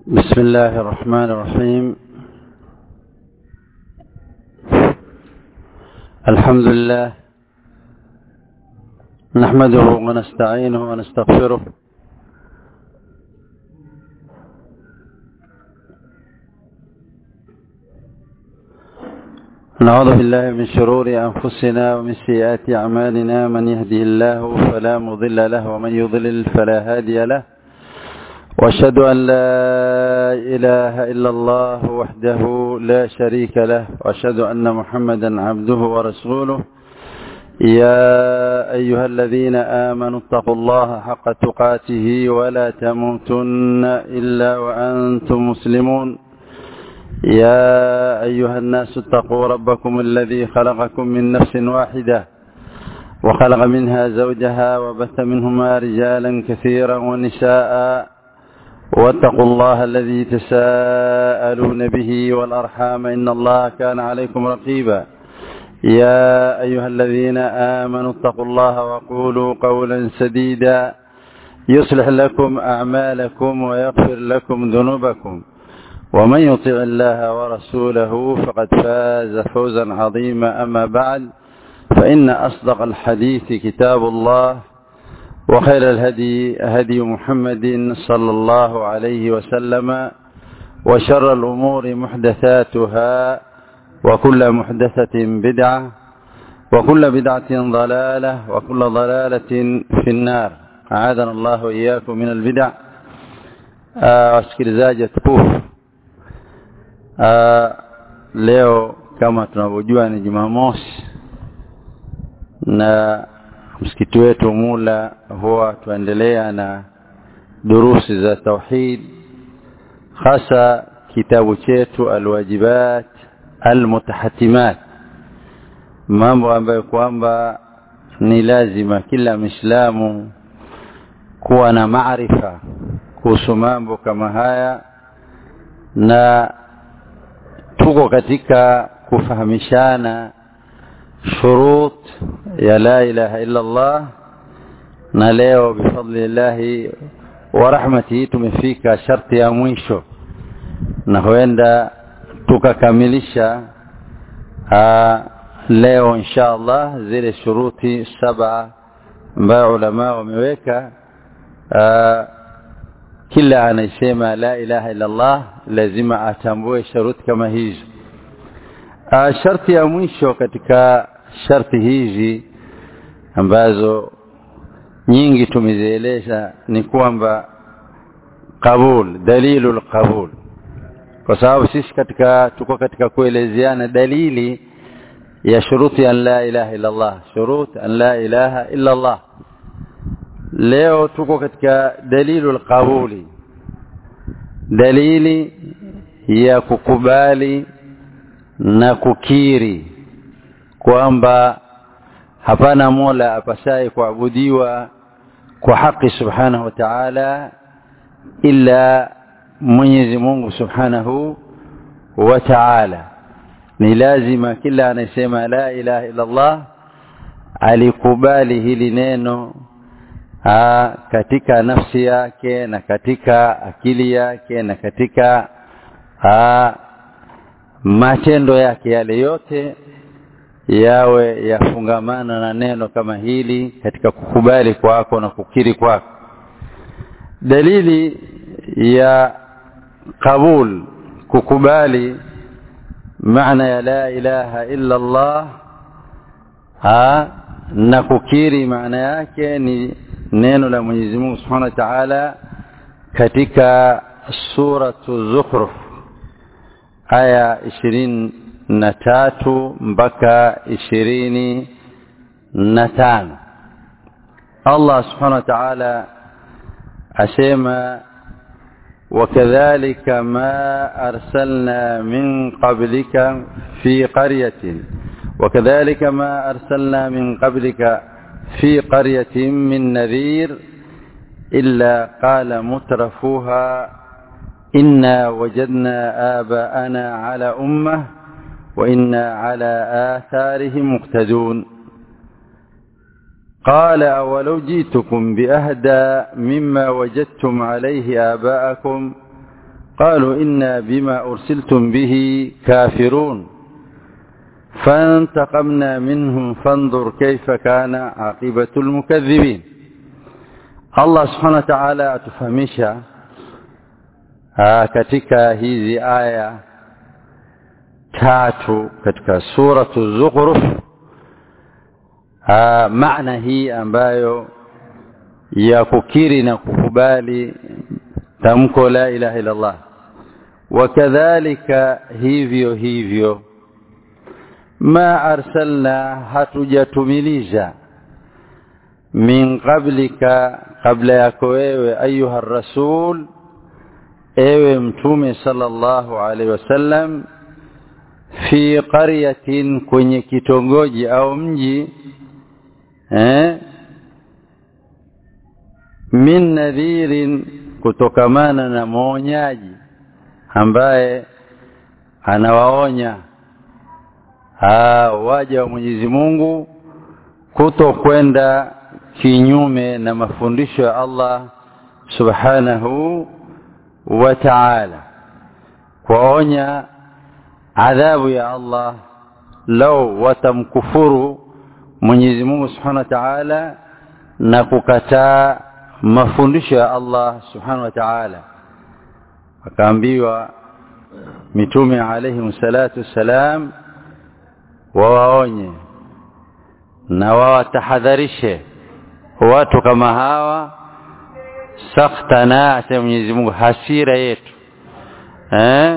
بسم الله الرحمن الرحيم الحمد لله نحمده ونستعينه ونستغفره نعوذ بالله من شرور أنفسنا ومن سيئات أعمالنا من يهده الله فلا مضل له ومن يضلل فلا هادي له واشهد أن لا إله إلا الله وحده لا شريك له واشهد أن محمدا عبده ورسوله يا أيها الذين آمنوا اتقوا الله حق تقاته ولا تموتن إلا وأنتم مسلمون يا أيها الناس اتقوا ربكم الذي خلقكم من نفس واحدة وخلق منها زوجها وبث منهما رجالا كثيرا ونساء واتقوا الله الذي تساءلون به والأرحام إن الله كان عليكم رقيبا يا أيها الذين آمنوا اتقوا الله وقولوا قولا سديدا يصلح لكم أعمالكم ويغفر لكم ذنوبكم ومن يطع الله ورسوله فقد فاز فوزا عظيما أما بعد فإن أصدق الحديث كتاب الله وخير الهدي هدي محمد صلى الله عليه وسلم وشر الأمور محدثاتها وكل محدثة بدعة وكل بدعة ضلالة وكل ضلالة في النار أعاذنا الله وإياكم من البدع wasikilizaji tukufu leo kama tunavyojua ni Jumamosi na msikiti wetu Mula huwa tuendelea na durusi za tauhid hasa kitabu chetu alwajibat almutahatimat mambo ambayo kwamba ni lazima kila Muislamu kuwa na maarifa kuhusu mambo kama haya na tuko katika kufahamishana shurut ya la ilaha illa Allah na leo bifadlillahi wa rahmatihi tumefika sharti ya mwisho na huenda tukakamilisha leo insha Allah zile shuruti saba ambayo ulama wameweka kila anayesema la ilaha illa Allah lazima atambue sharuti kama hizo sharti ya mwisho katika sharti hizi ambazo nyingi tumezieleza ni kwamba qabul dalilu qabul kwa sababu sisi katika tuko katika kuelezeana dalili ya shuruti an la ilaha illa Allah shurut an la ilaha illa Allah leo tuko katika dalilu qabuli dalili ya kukubali na kukiri kwamba hapana mola apasaye kuabudiwa kwa haki subhanahu wa ta'ala ila Mwenyezi Mungu subhanahu wa ta'ala ni lazima kila anayesema la ilaha illa Allah alikubali hili neno aa, katika nafsi yake na katika akili yake na katika aa, matendo yake yale yote yawe yafungamana na neno kama hili katika kukubali kwako na kukiri kwako dalili ya qabul kukubali maana ya la ilaha illa Allah ha na kukiri maana yake ni neno la Mwenyezi Mungu Subhanahu wa Ta'ala katika suratu Zukhruf aya ishirini na tatu mpaka ishirini na tano Allah subhanahu wa ta'ala asema وكذلك ما أرسلنا من قبلك في قرية وكذلك ما أرسلنا من قبلك في قرية من نذير إلا قال مترفوها إنا وجدنا آباءنا على أمة وإنا على آثارهم مقتدون قال أولو جئتكم بأهدى مما وجدتم عليه آباءكم قالوا إنا بما أرسلتم به كافرون فانتقمنا منهم فانظر كيف كان عاقبة المكذبين الله سبحانه وتعالى atufahamisha katika hizi aya tatu katika suratu Zukhruf maana hii ambayo ya kukiri na kukubali tamko la ilaha illa Allah wakadhalika hivyo hivyo ma arsalna hatujatumiliza min qablika kabla yako wewe ayuha rasul ewe mtume sallallahu alaihi wasallam fi qaryatin kwenye kitongoji au mji eh min nadhirin kutokamana na mwonyaji ambaye anawaonya waja wa Mwenyezi Mungu kutokwenda kinyume na mafundisho ya Allah subhanahu wa ta'ala kuonya adhabu ya Allah lau watamkufuru Mwenyezi Mungu subhanahu wa ta'ala na kukataa mafundisho ya Allah subhanahu wa ta'ala akaambiwa mitume alayhi salatu wassalam wawaonye na wawatahadharishe watu kama hawa sakhtana asema Mwenyezi Mungu hasira yetu eh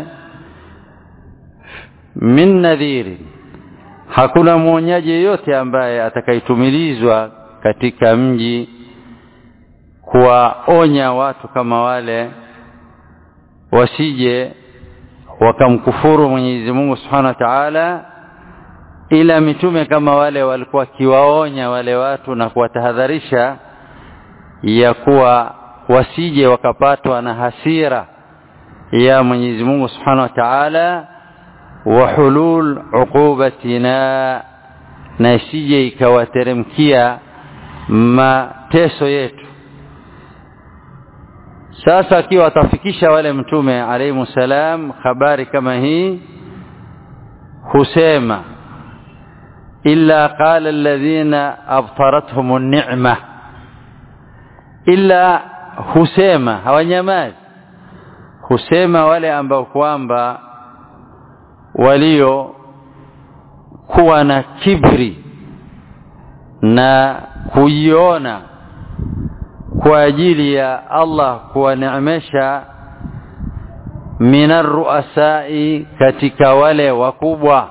min nadhiri hakuna mwonyaji yeyote ambaye atakaitumilizwa katika mji kuwaonya watu kama wale wasije wakamkufuru Mwenyezi Mungu Subhanahu wa Ta'ala ila mitume kama wale walikuwa kiwaonya wale watu na kuwatahadharisha ya kuwa wasije wakapatwa na hasira ya Mwenyezi Mungu Subhanahu wa Ta'ala wa hulul uqubatina na isije ikawateremkia mateso yetu sasa akiwa atafikisha wale mtume alayhi salam habari kama hii husema illa qala alladhina abtaratuhum an-ni'ma illa husema hawanyamazi husema wale ambao kwamba walio kuwa na kibri na kuiona kwa ajili ya Allah kuwaneemesha minar ruasai katika wale wakubwa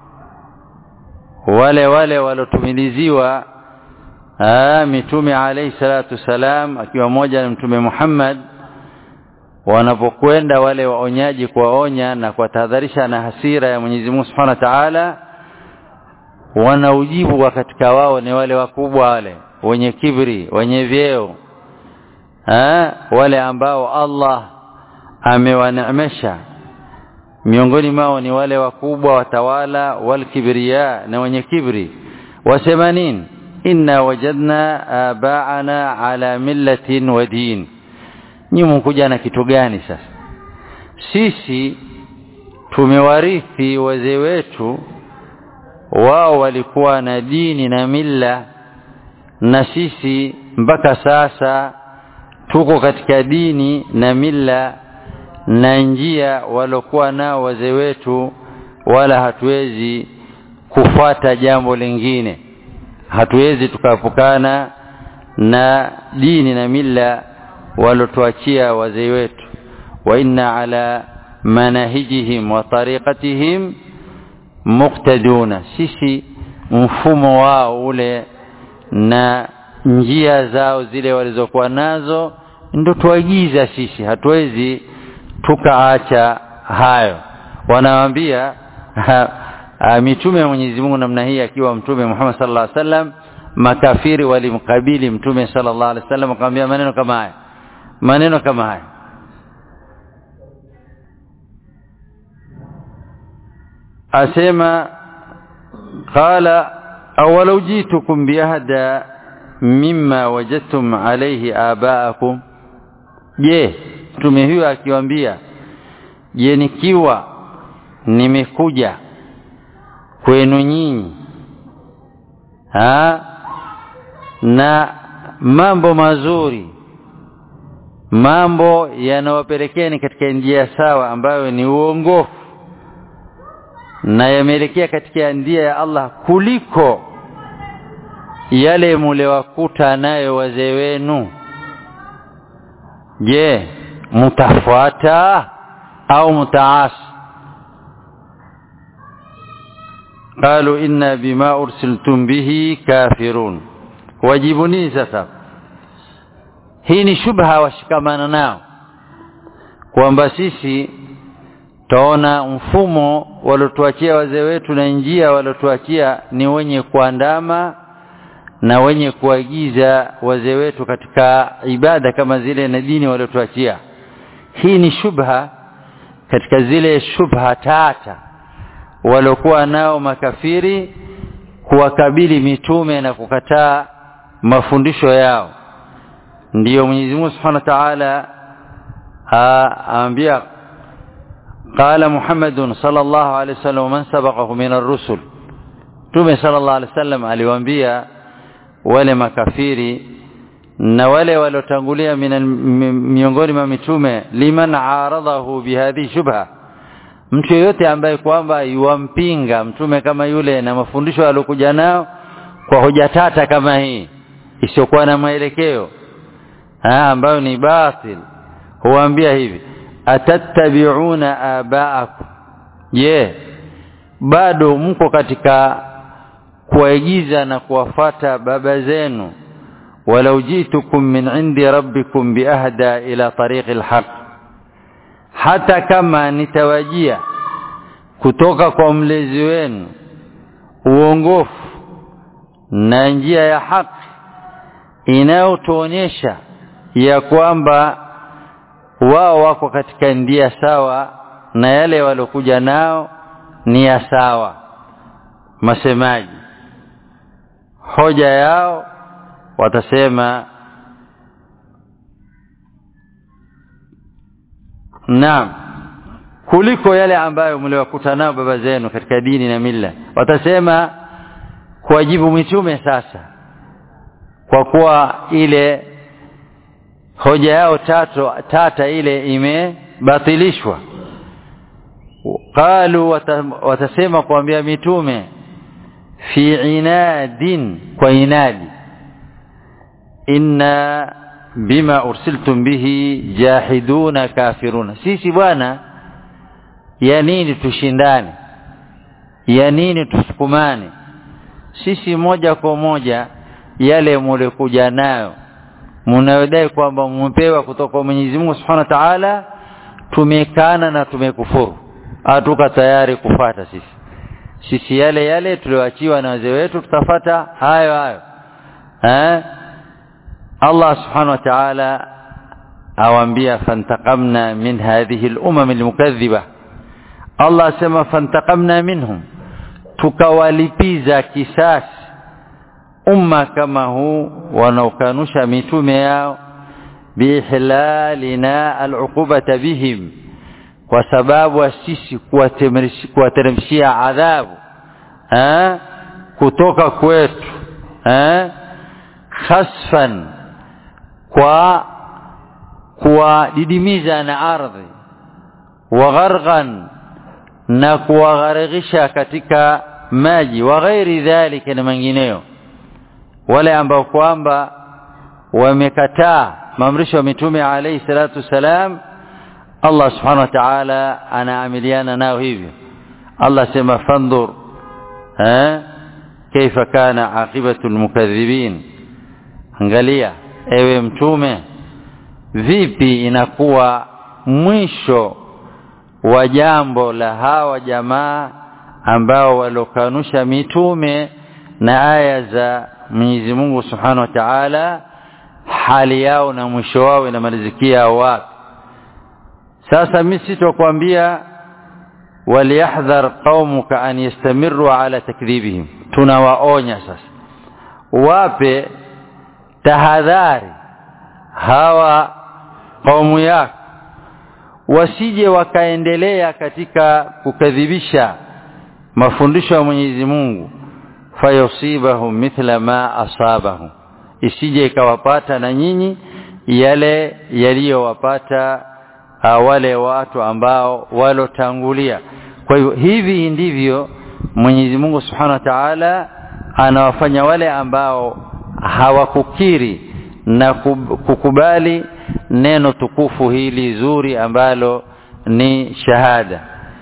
wale wale walotumiliziwa mitume alayhi salatu salam akiwa moja na mtume Muhammad wanapokwenda wale waonyaji kuwaonya na kuwatahadharisha na hasira ya Mwenyezi Mungu Subhanahu wa Ta'ala wanaujibu wa katika wao ni wale wakubwa wale wenye kibri wenye vyeo ha? wale ambao Allah amewaneemesha miongoni mwao ni wale wakubwa watawala walkibriya na wenye kibri wasema nini inna wajadna abaana ala millatin wa din nyinyi mkuja na kitu gani sasa sisi tumewarithi wazee wetu wao walikuwa na dini na milla na sisi mpaka sasa tuko katika dini na milla na njia walokuwa nao wazee wetu wala hatuwezi kufuata jambo lingine hatuwezi tukaepukana na dini na milla walotuachia wazee wetu wa inna ala manahijihim wa tariqatihim muqtaduna sisi mfumo wao ule na njia zao zile walizokuwa nazo ndo tuagiza sisi hatuwezi tukaacha hayo wanawaambia mitume ya Mwenyezi Mungu namna hii akiwa mtume Muhammad sallallahu alaihi wasallam makafiri walimkabili mtume sallallahu alaihi wasallam akamwambia maneno kama haya maneno kama haya asema qala awalau jitukum biahda mimma wajadtum alayhi abaakum je mtume huyo akiwaambia je nikiwa nimekuja kwenu nyinyi ha na mambo mazuri mambo yanawapelekeni katika njia sawa ambayo ni uongofu na yameelekea katika njia ya Allah kuliko yale mulewakuta nayo wazee wenu je mtafuata au mtaasi قالوا إنا بما أرسلتم به كافرون wajibuni sasa hii ni shubha washikamana nao kwamba sisi taona mfumo waliotuachia wazee wetu na njia waliotuachia ni wenye kuandama na wenye kuagiza wazee wetu katika ibada kama zile na dini waliotuachia hii ni shubha katika zile shubha tata waliokuwa nao makafiri kuwakabili mitume na kukataa mafundisho yao ndiyo Mwenyezi Mungu Subhanahu wa Ta'ala aambia قال محمد صلى الله عليه وسلم ومن سبقه من الرسل Mtume sallallahu alaihi wasallam aliwaambia wale makafiri na wale waliotangulia miongoni mwa mitume liman aradahu bihadhi shubha mtu yeyote ambaye kwamba yuwampinga mtume kama yule na mafundisho aliyokuja nao kwa hoja tata kama hii isiyokuwa na mwelekeo ambayo ni batil huambia hivi atattabi'una aba'akum je bado mko katika kuwaigiza na kuwafata baba zenu walau jitukum min indi rabbikum biahda ila tariqi alhaq hata kama nitawajia kutoka kwa mlezi wenu uongofu na njia ya haki inayotuonyesha ya kwamba wao wako katika ndia sawa na yale waliokuja nao ni ya sawa masemaji hoja yao watasema naam kuliko yale ambayo mliwakuta nao baba zenu katika dini na mila watasema kuwajibu mitume sasa kwa kuwa ile hoja yao tatu tata ile imebatilishwa qalu watasema kuambia mitume fi inadin kwa inadi inna bima ursiltum bihi jahiduna kafiruna sisi bwana ya nini tushindane ya nini tusukumane sisi moja kwa moja yale mulikuja nayo mnayodai kwamba mmepewa kutoka kwa Mwenyezi Mungu Subhanahu wa Ta'ala tumekana na tumekufuru hatuka tayari kufata sisi sisi yale yale tulioachiwa na wazee wetu tutafata hayo hayo eh Allah Subhanahu wa Ta'ala awaambia fantaqamna min hadhihi al-umam al-mukaththiba Allah sema fantaqamna minhum tukawalipiza kisasi umma kama huu wanaokanusha mitume yao bihlalina al'uqubata bihim kwa sababu sisi kuwateremshia adhabu eh kutoka kwetu eh khasfan kwa kuwadidimiza na ardhi wa gharqan na kuwagharikisha katika maji wa ghairi dhalika na mengineyo wale ambao kwamba wamekataa maamrisho ya mitume alayhi salatu wasalam Allah subhanahu wa ta'ala anaamiliana nao hivyo Allah sema fandhur eh kaifa kana aqibatu almukaththibin angalia ewe mtume vipi inakuwa mwisho wa jambo la hawa jamaa ambao walokanusha mitume na aya za Mwenyezi Mungu Subhanahu wa Ta'ala hali yao na mwisho wao inamalizikia wapi sasa mimi sitokuambia waliyahdhar qaumuka an yastamiru ala takdhibihim tunawaonya sasa wape tahadhari hawa kaumu yako wasije wakaendelea katika kukadhibisha mafundisho ya Mwenyezi Mungu fayusibahum mithla ma asabahum isije ikawapata na nyinyi yale yaliyowapata wale watu ambao walotangulia kwa hivyo hivi ndivyo Mwenyezi Mungu Subhanahu wa Ta'ala anawafanya wale ambao hawakukiri na kukubali neno tukufu hili zuri ambalo ni shahada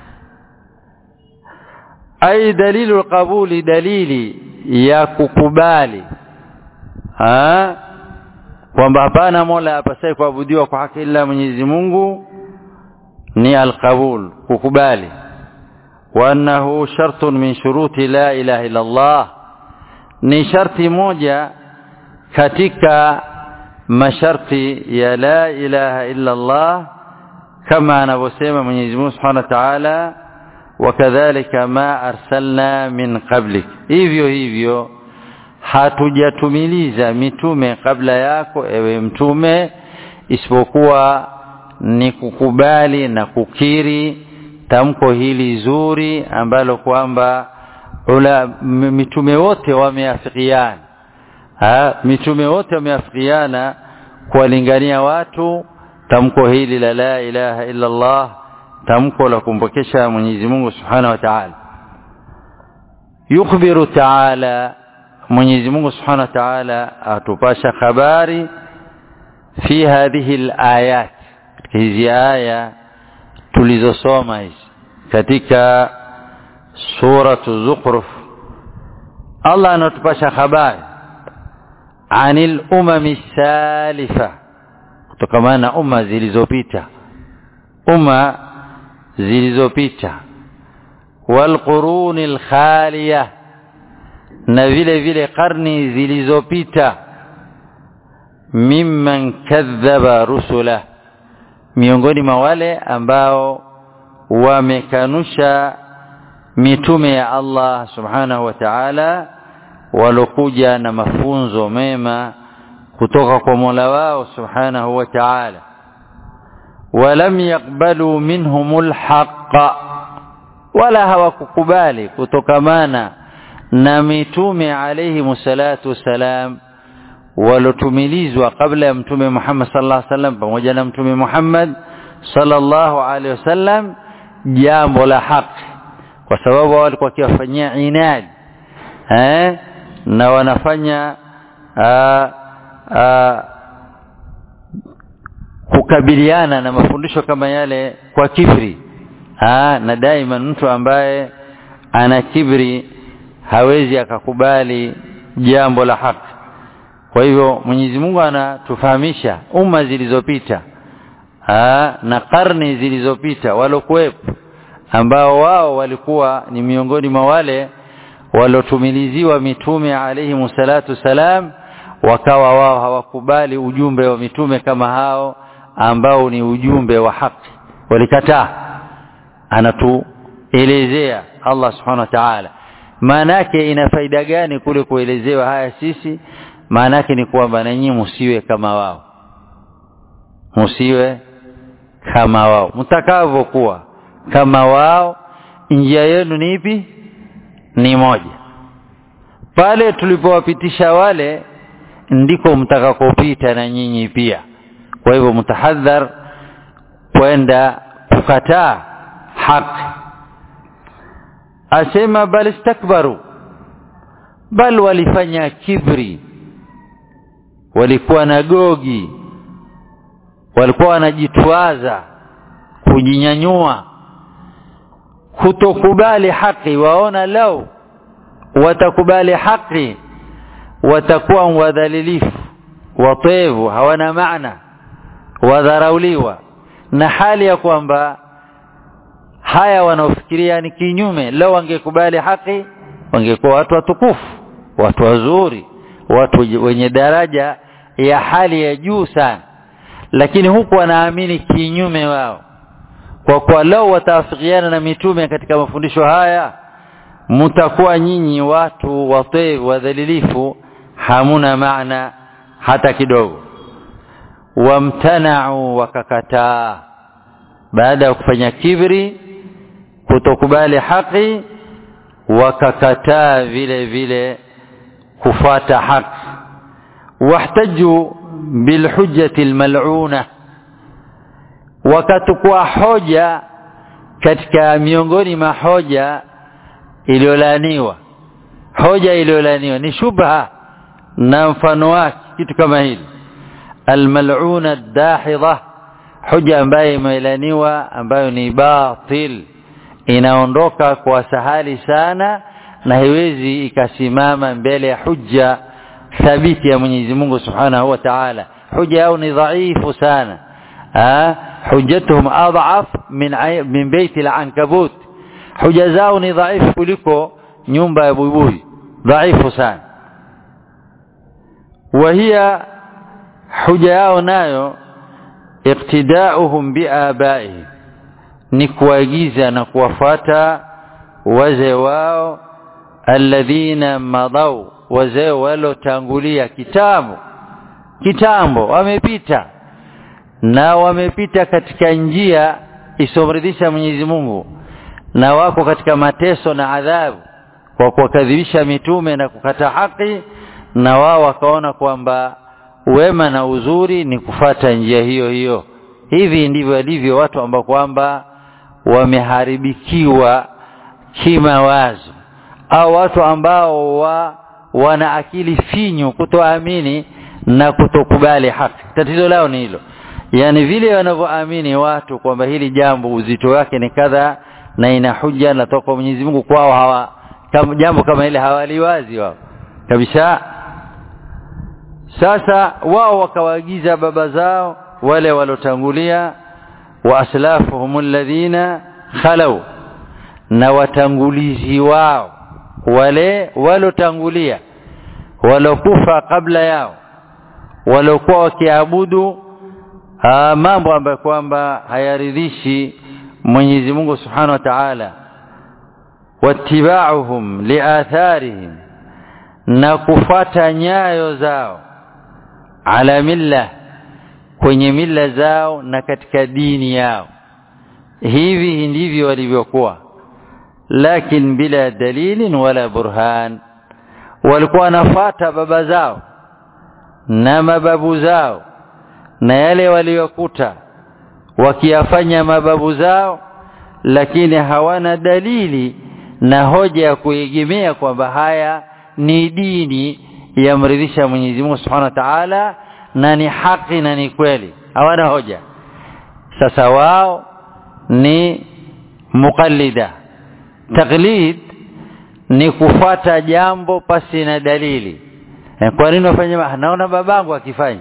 ai dalilu alqabuli dalili ya kukubali ha kwamba hapana mola apasaye kuabudiwa kwa haki ila Mwenyezi Mungu ni alqabul kukubali wa annahu shartun min shuruti la ilaha illa Allah ni sharti moja katika masharti ya la ilaha illa Allah kama anavyosema Mwenyezi Mungu Subhanahu wa Ta'ala wakadhalika ma arsalna min qablik hivyo hivyo hatujatumiliza mitume kabla yako ewe mtume isipokuwa ni kukubali na kukiri tamko hili zuri ambalo kwamba mitume wote wameafikiana mitume wote wameafikiana kuwalingania watu tamko hili la la ilaha illa Allah tamko la kumpokesha Mwenyezi Mungu Subhanahu wa Ta'ala yukhbiru ta'ala Mwenyezi Mungu Subhanahu wa Ta'ala atupasha habari fi hadhihi al-ayat hizi aya tulizosoma hizi katika suratu Zukhruf Allah anatupasha habari anil umami salifa kutokana na umma zilizopita umma zilizopita wal qurunil khaliya na vile vile karni zilizopita mimman kadhaba rusula miongoni mwa wale ambao wamekanusha mitume ya Allah subhanahu wa ta'ala walokuja na mafunzo mema kutoka kwa Mola wao subhanahu wa ta'ala walam yaqbalu minhumul haqqa wala hawakukubali kutokamana na mitume alayhi musallatu wasalam walotumilizwa kabla ya mtume Muhammad sallallahu alaihi wasallam pamoja na mtume Muhammad sallallahu alaihi wasallam jambo la haki kwa sababu walikuwa wakiwafanyia inadi eh na wanafanya aa, aa, kukabiliana na mafundisho kama yale kwa kibri aa, na daima mtu ambaye ana kibri hawezi akakubali jambo la haki kwa hivyo Mwenyezi Mungu anatufahamisha umma zilizopita na karne zilizopita walokuwepo ambao wao walikuwa ni miongoni mwa wale walotumiliziwa mitume alayhi musallatu salam wakawa wao hawakubali ujumbe wa mitume kama hao ambao ni ujumbe wa haki walikataa anatuelezea Allah subhanahu wa ta'ala maana yake ina faida gani kule kuelezewa haya sisi maana yake ni kwamba nanyi msiwe kama wao msiwe kama wao mtakavyokuwa kama wao njia yenu ni ipi ni moja pale tulipowapitisha wale ndiko mtakakopita na nyinyi pia kwa hivyo mtahadhar kwenda kukataa haki asema bal istakbaru bal walifanya kibri walikuwa na gogi walikuwa wanajitwaza kujinyanyua kutokubali haki waona lau watakubali haki watakuwa wadhalilifu watevu hawana maana wadharauliwa na hali ya kwamba haya wanaofikiria ni kinyume lau wangekubali haki wangekuwa watu watukufu watu wazuri watu wenye daraja ya hali ya juu sana lakini huku wanaamini kinyume wao kwa kuwa lau wataafikiana na mitume katika mafundisho haya mtakuwa nyinyi watu watevu wadhalilifu hamuna maana hata kidogo wamtanau wakakataa baada ya kufanya kibri kutokubali haki wakakataa vile vile kufuata haki wahtaju bilhujjati almal'una wakatukua hoja katika miongoni mwa hoja iliyolaniwa hoja iliyolaniwa ni shubha na mfano wake kitu kama hili almal'una dahidha hoja ambayo imelaniwa ambayo ni batil inaondoka kwa sahali sana na haiwezi ikasimama mbele ya hujja thabiti ya Mwenyezi Mungu Subhanahu wa Ta'ala hoja yao ni dhaifu sana ha hujjatuhum adhaf min min baiti al-ankabut hoja zao ni dhaifu kuliko nyumba ya buibui dhaifu sana وهي hoja yao nayo iqtida'uhum biabaihim ni kuagiza na kuwafuata wazee wao alladhina madau wazee walotangulia kitambo kitambo wamepita na wamepita katika njia isomridhisha Mwenyezi Mungu na wako katika mateso na adhabu kwa kuwakadhibisha mitume na kukata haki na wao wakaona kwamba wema na uzuri ni kufata njia hiyo hiyo hivi ndivyo walivyo watu ambao kwamba wameharibikiwa kimawazo au watu ambao wa, wana akili finyu kutoamini na kutokubali haki tatizo lao ni hilo yani vile wanavyoamini watu kwamba hili jambo uzito wake ni kadha na ina hujja na toka Mwenyezi Mungu kwao hawa kama jambo kama ile hawaliwazi wao kabisa sasa wao wakawaagiza baba zao wale walotangulia wa aslafuhum alladhina khalau na watangulizi wao wale walotangulia walokufa kabla yao walokuwa wakiabudu mambo ambayo kwamba hayaridhishi Mwenyezi Mungu Subhanahu wa Ta'ala wattiba'uhum liatharihim na kufata nyayo zao ala milla kwenye mila zao na katika dini yao hivi ndivyo walivyokuwa lakin bila dalilin wala burhan walikuwa wanafata baba zao na mababu zao na yale waliokuta wakiyafanya mababu zao lakini hawana dalili na hoja ya kuegemea kwamba haya ni dini yamridhisha Mwenyezi Mungu Subhanahu wa Ta'ala na ni haki na ni kweli hawana hoja sasa wao ni muqallida taklid ni kufata jambo pasi na dalili kwa nini wafanya naona babangu akifanya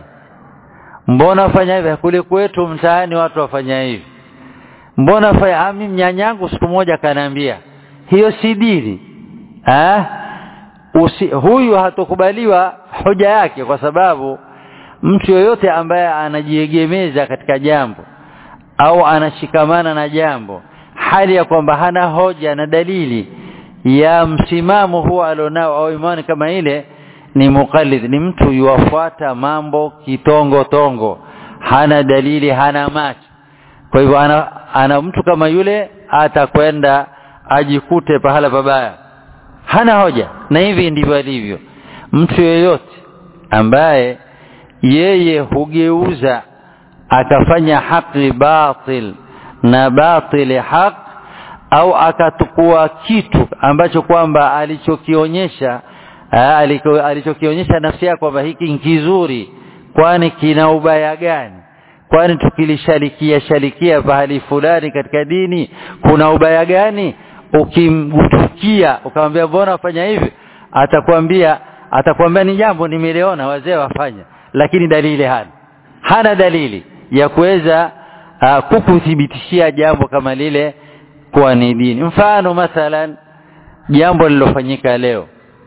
mbona wafanya hivi kule kwetu mtaani watu wafanya hivi mbona fanya mimi mnyanyangu siku moja kanaambia hiyo si dini ah Usi, huyu hatokubaliwa hoja yake kwa sababu mtu yoyote ambaye anajiegemeza katika jambo au anashikamana na jambo hali ya kwamba hana hoja na dalili ya msimamo huo alionao au imani kama ile ni muqallid ni mtu yuwafuata mambo kitongo tongo hana dalili hana macho kwa hivyo ana, ana mtu kama yule atakwenda ajikute pahala pabaya hana hoja na hivi ndivyo alivyo mtu yeyote ambaye yeye hugeuza akafanya haki batil na batili haq au akatukua kitu ambacho kwamba alichokionyesha alichokionyesha nafsi yake kwamba hiki ni kizuri kwani kina ubaya gani kwani tukilishalikia shalikia pahali fulani katika dini kuna ubaya gani ukimgutukia ukamwambia mbona wafanya hivi atakwambia atakwambia ni jambo nimeliona wazee wafanya lakini dalili hana hana dalili ya kuweza uh, kukuthibitishia jambo kama lile kuwa ni dini mfano mathalan jambo lilofanyika leo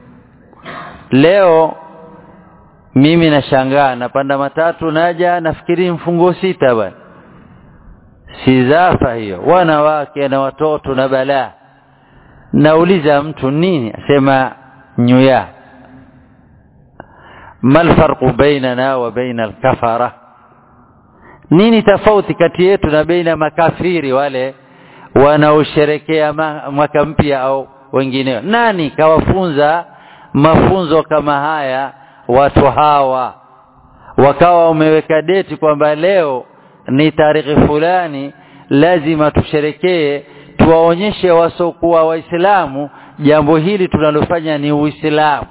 leo mimi nashangaa napanda matatu naja nafikiri mfungo sita bwana si zafa hiyo wanawake na watoto na balaa nauliza mtu nini asema nyuya ما الفرق بيننا وبين الكفرة nini tofauti kati yetu na baina makafiri wale wanaosherekea mwaka mpya au wengineo nani kawafunza mafunzo kama haya watu hawa wakawa umeweka deti kwamba leo ni tarehe fulani lazima tusherekee tuwaonyeshe wasokuwa waislamu jambo hili tunalofanya ni uislamu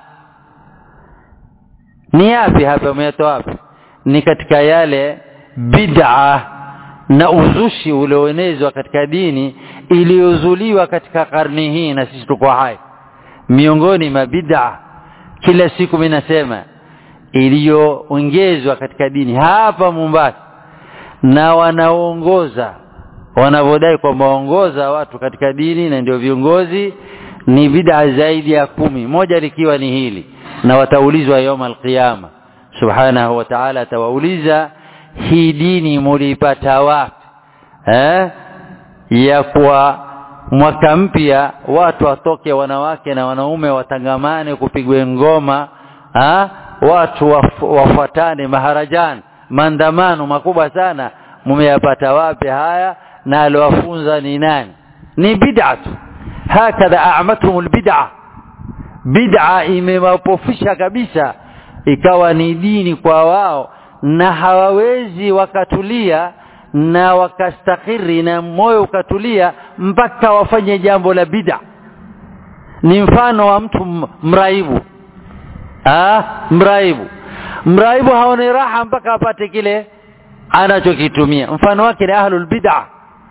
ni yapi hapa umetoa wapi ni katika yale bid'a na uzushi ulioenezwa katika dini iliyozuliwa katika karni hii na sisi tuko hai miongoni mwa bid'a kila siku mimi nasema iliyoongezwa katika dini hapa Mombasa na wanaoongoza wanavyodai kwamba waongoza watu katika dini na ndio viongozi ni bid'a zaidi ya kumi moja likiwa ni hili na wataulizwa yoma alqiyama subhanahu wa ta'ala atawauliza hii dini mulipata wapi eh ya kwa mwaka mpya watu watoke wanawake na wanaume watangamane kupigwe ngoma ha? watu waf, wafuatane maharajani maandamano makubwa sana mumeyapata wapi haya na aliwafunza ni nani ni bid'atu hakadha a'matuhum albid'a bid'a imewapofisha kabisa ikawa ni dini kwa wao na hawawezi wakatulia na wakastakiri na moyo ukatulia mpaka wafanye jambo la bid'a ni mfano wa mtu mraibu ah mraibu mraibu haoni raha mpaka apate kile anachokitumia mfano wake ni ahlul bid'a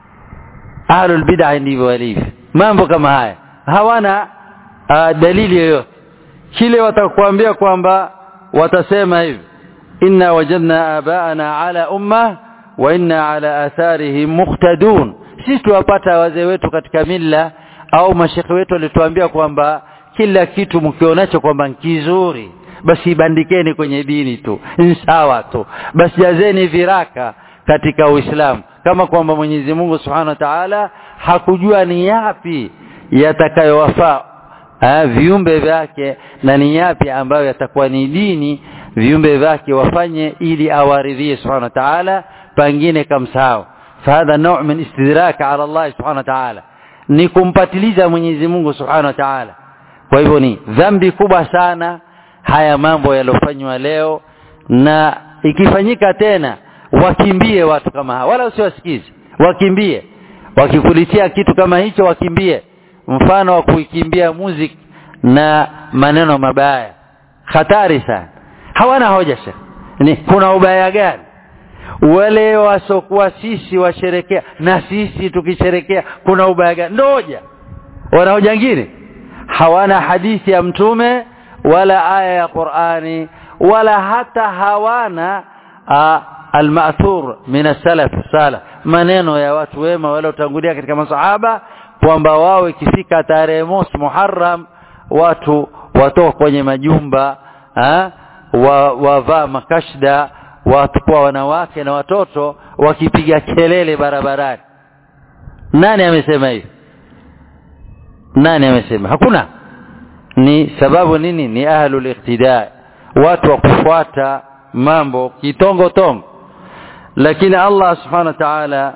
ahlul bid'a ndivyo walivyo mambo kama haya hawana uh, dalili yoyote kile watakwambia kwamba watasema hivi inna wajadna abaana ala umma wa inna ala atharihim muqtadun sisi tuwapata wazee wetu katika mila au mashekhe wetu walituambia kwamba kila kitu mkionacho kwamba kizuri basi ibandikeni kwenye dini tu sawa tu basi jazeni viraka katika Uislamu kama kwamba Mwenyezi Mungu Subhanahu wa Ta'ala hakujua ni yapi yatakayowafaa viumbe vyake na ni yapi ambayo yatakuwa ni dini viumbe vyake wafanye ili awaridhie Subhanahu wa Ta'ala pengine kamsahau fahadha nau' min istidrak ala Allah Subhanahu wa Ta'ala ni kumpatiliza Mwenyezi Mungu Subhanahu wa Ta'ala kwa hivyo ni dhambi kubwa sana haya mambo yalofanywa leo na ikifanyika tena wakimbie watu kama hawa wala usiwasikize wakimbie wakikulitia kitu kama hicho wakimbie mfano wa kuikimbia muziki na maneno mabaya hatari sana hawana hoja shekh ni kuna ubaya gani wale wasokuwa sisi washerekea na sisi tukisherekea kuna ubaya gani ndio hoja wana hoja nyingine hawana hadithi ya mtume wala aya ya Qur'ani wala hata hawana almathur min as-salaf salaf maneno ya watu wema waliotangulia katika masahaba kwamba wao ikifika tarehe mosi Muharram watu watoka kwenye majumba wa wavaa makashda watu wanawake na watoto wakipiga kelele barabarani nani amesema hivi nani amesema hakuna ni sababu nini ni ahlul iqtida watu wa kufuata mambo kitongo tongo lakini Allah subhanahu wa ta'ala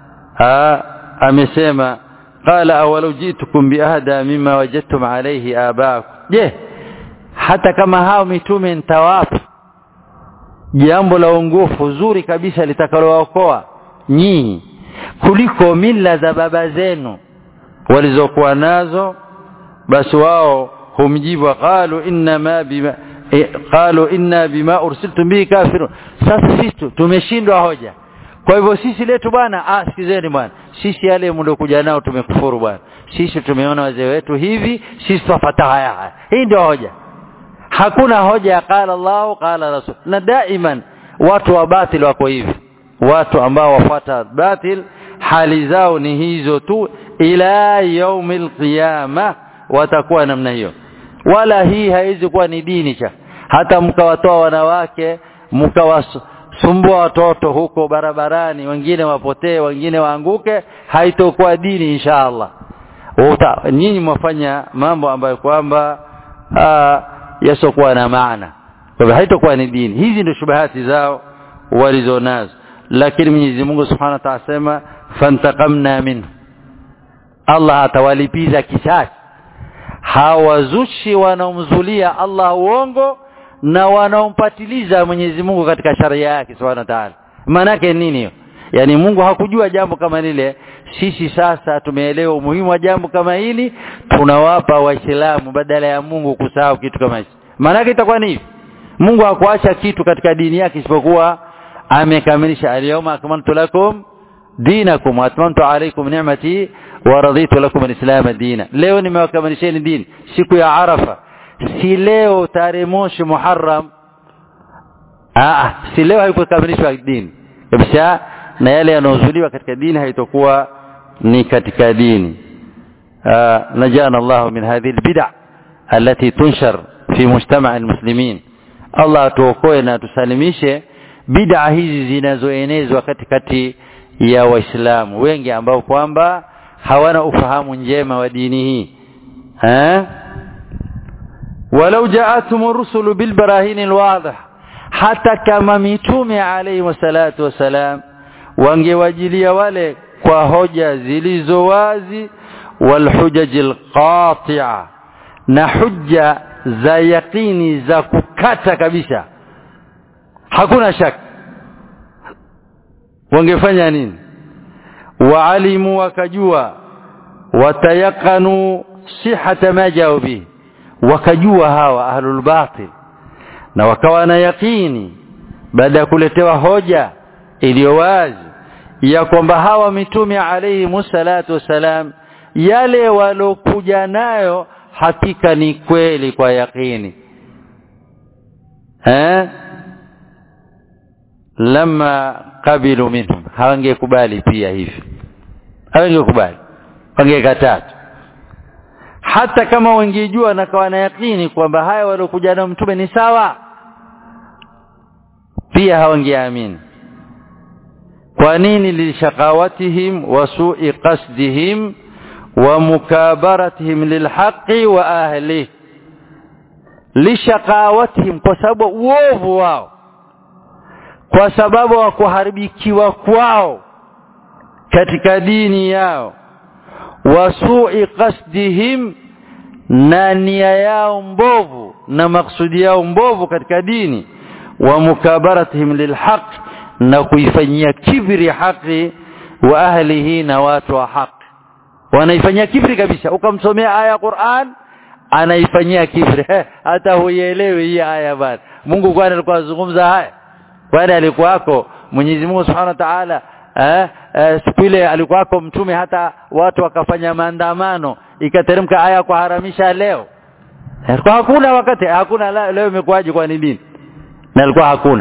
amesema qala awalau jitukum biahda mimma wajadtum alayhi abaakum je hata kama hao mitume nitawapa jambo la ungufu zuri kabisa litakalookoa nyinyi kuliko mila za baba zenu walizokuwa nazo basi wao humjibu qalu inna ma bima e, qalu inna bima ursiltum bihi kafirun sasa sisi tumeshindwa hoja kwa hivyo sisi letu bwana ah sikizeni bwana sisi yale mliokuja nao tumekufuru bwana sisi tumeona wazee wetu hivi sisi tufuata haya haya hii ndio hoja hakuna hoja ya qala Allah qala rasul na daiman watu wa batil wako hivi watu ambao wafuata batil hali zao ni hizo tu ila yaumil qiyama watakuwa namna hiyo wala hii haiwezi kuwa ni dini cha hata mkawatoa wanawake mkawasumbua watoto huko barabarani wengine wapotee wengine waanguke haitokuwa dini inshallah nyinyi mwafanya mambo ambayo kwamba yasokuwa na maana kwa hivyo haitokuwa ni dini hizi ndio shubahati zao walizonazo lakini Mwenyezi Mungu Subhanahu wa Ta'ala asema fantaqamna minhu Allah atawalipiza kisasi hawazushi wanaomzulia Allah uongo na wanaompatiliza Mwenyezi Mungu katika sharia yake Subhanahu wa Ta'ala maana yake nini hiyo yani Mungu hakujua jambo kama lile sisi sasa tumeelewa umuhimu wa jambo kama hili tunawapa waislamu badala ya Mungu kusahau kitu kama hicho maana yake itakuwa ni hivi Mungu hakuacha kitu katika dini yake isipokuwa amekamilisha al-yawma akmaltu lakum dinakum wa atmamtu alaykum ni'mati wa raditu lakum al-islam dina leo nimewakamilisheni dini siku ya arafa si leo tarehe moshi muharram ah si leo haikukamilishwa dini kabisa na yale yanayozuliwa katika dini haitakuwa ni katika dini najana Allah min hadhihi albid'a التي تنشر في مجتمع المسلمين Allah tuokoe na tusalimishe bid'a hizi zinazoenezwa katikati ya waislamu wengi ambao kwamba hawana ufahamu njema wa dini hii eh walau ja'atuhum rusulu bil barahin alwadih hata kama mitume alayhi wasalatu wasalam wangewajilia wale kwa hoja zilizo wazi wal hujajil qati'a na hujja za yakini za kukata kabisa hakuna shaka wangefanya nini waalimu wakajua watayakanu sihata ma jao bihi wakajua hawa ahlul batil na wakawa na yakini baada ya kuletewa hoja iliyo wazi ya kwamba hawa mitume alayhi musallatu wasalam yale walokuja nayo hakika ni kweli kwa yakini eh lama qabilu minhum hawangekubali pia hivi hawangekubali wangekataa hata kama wangejua na kawa na yakini kwamba haya waliokuja na mtume ni sawa pia hawangeamini kwa nini lishaqawatihim wa su'i qasdihim wa mukabaratihim lilhaqi wa ahlihi lishaqawatihim kwa sababu uovu wao kwa sababu wa kuharibikiwa kwao katika dini yao wasui qasdihim na nia yao mbovu na maksudi yao mbovu katika dini wa mukabaratihim lilhaq na kuifanyia kibri haki wa ahlihi na watu wa haki wanaifanyia kibri kabisa ukamsomea aya ya Qur'an anaifanyia kibri hata huielewi hii aya bana Mungu kwani alikuwa azungumza haya kwani alikuwako Mwenyezi Mungu Subhanahu wa Ta'ala eh, eh, siku ile alikuwako mtume hata watu wakafanya maandamano ikateremka aya kuharamisha leo kwa hakuna wakati hakuna leo imekuwaje kwa nini na alikuwa hakuna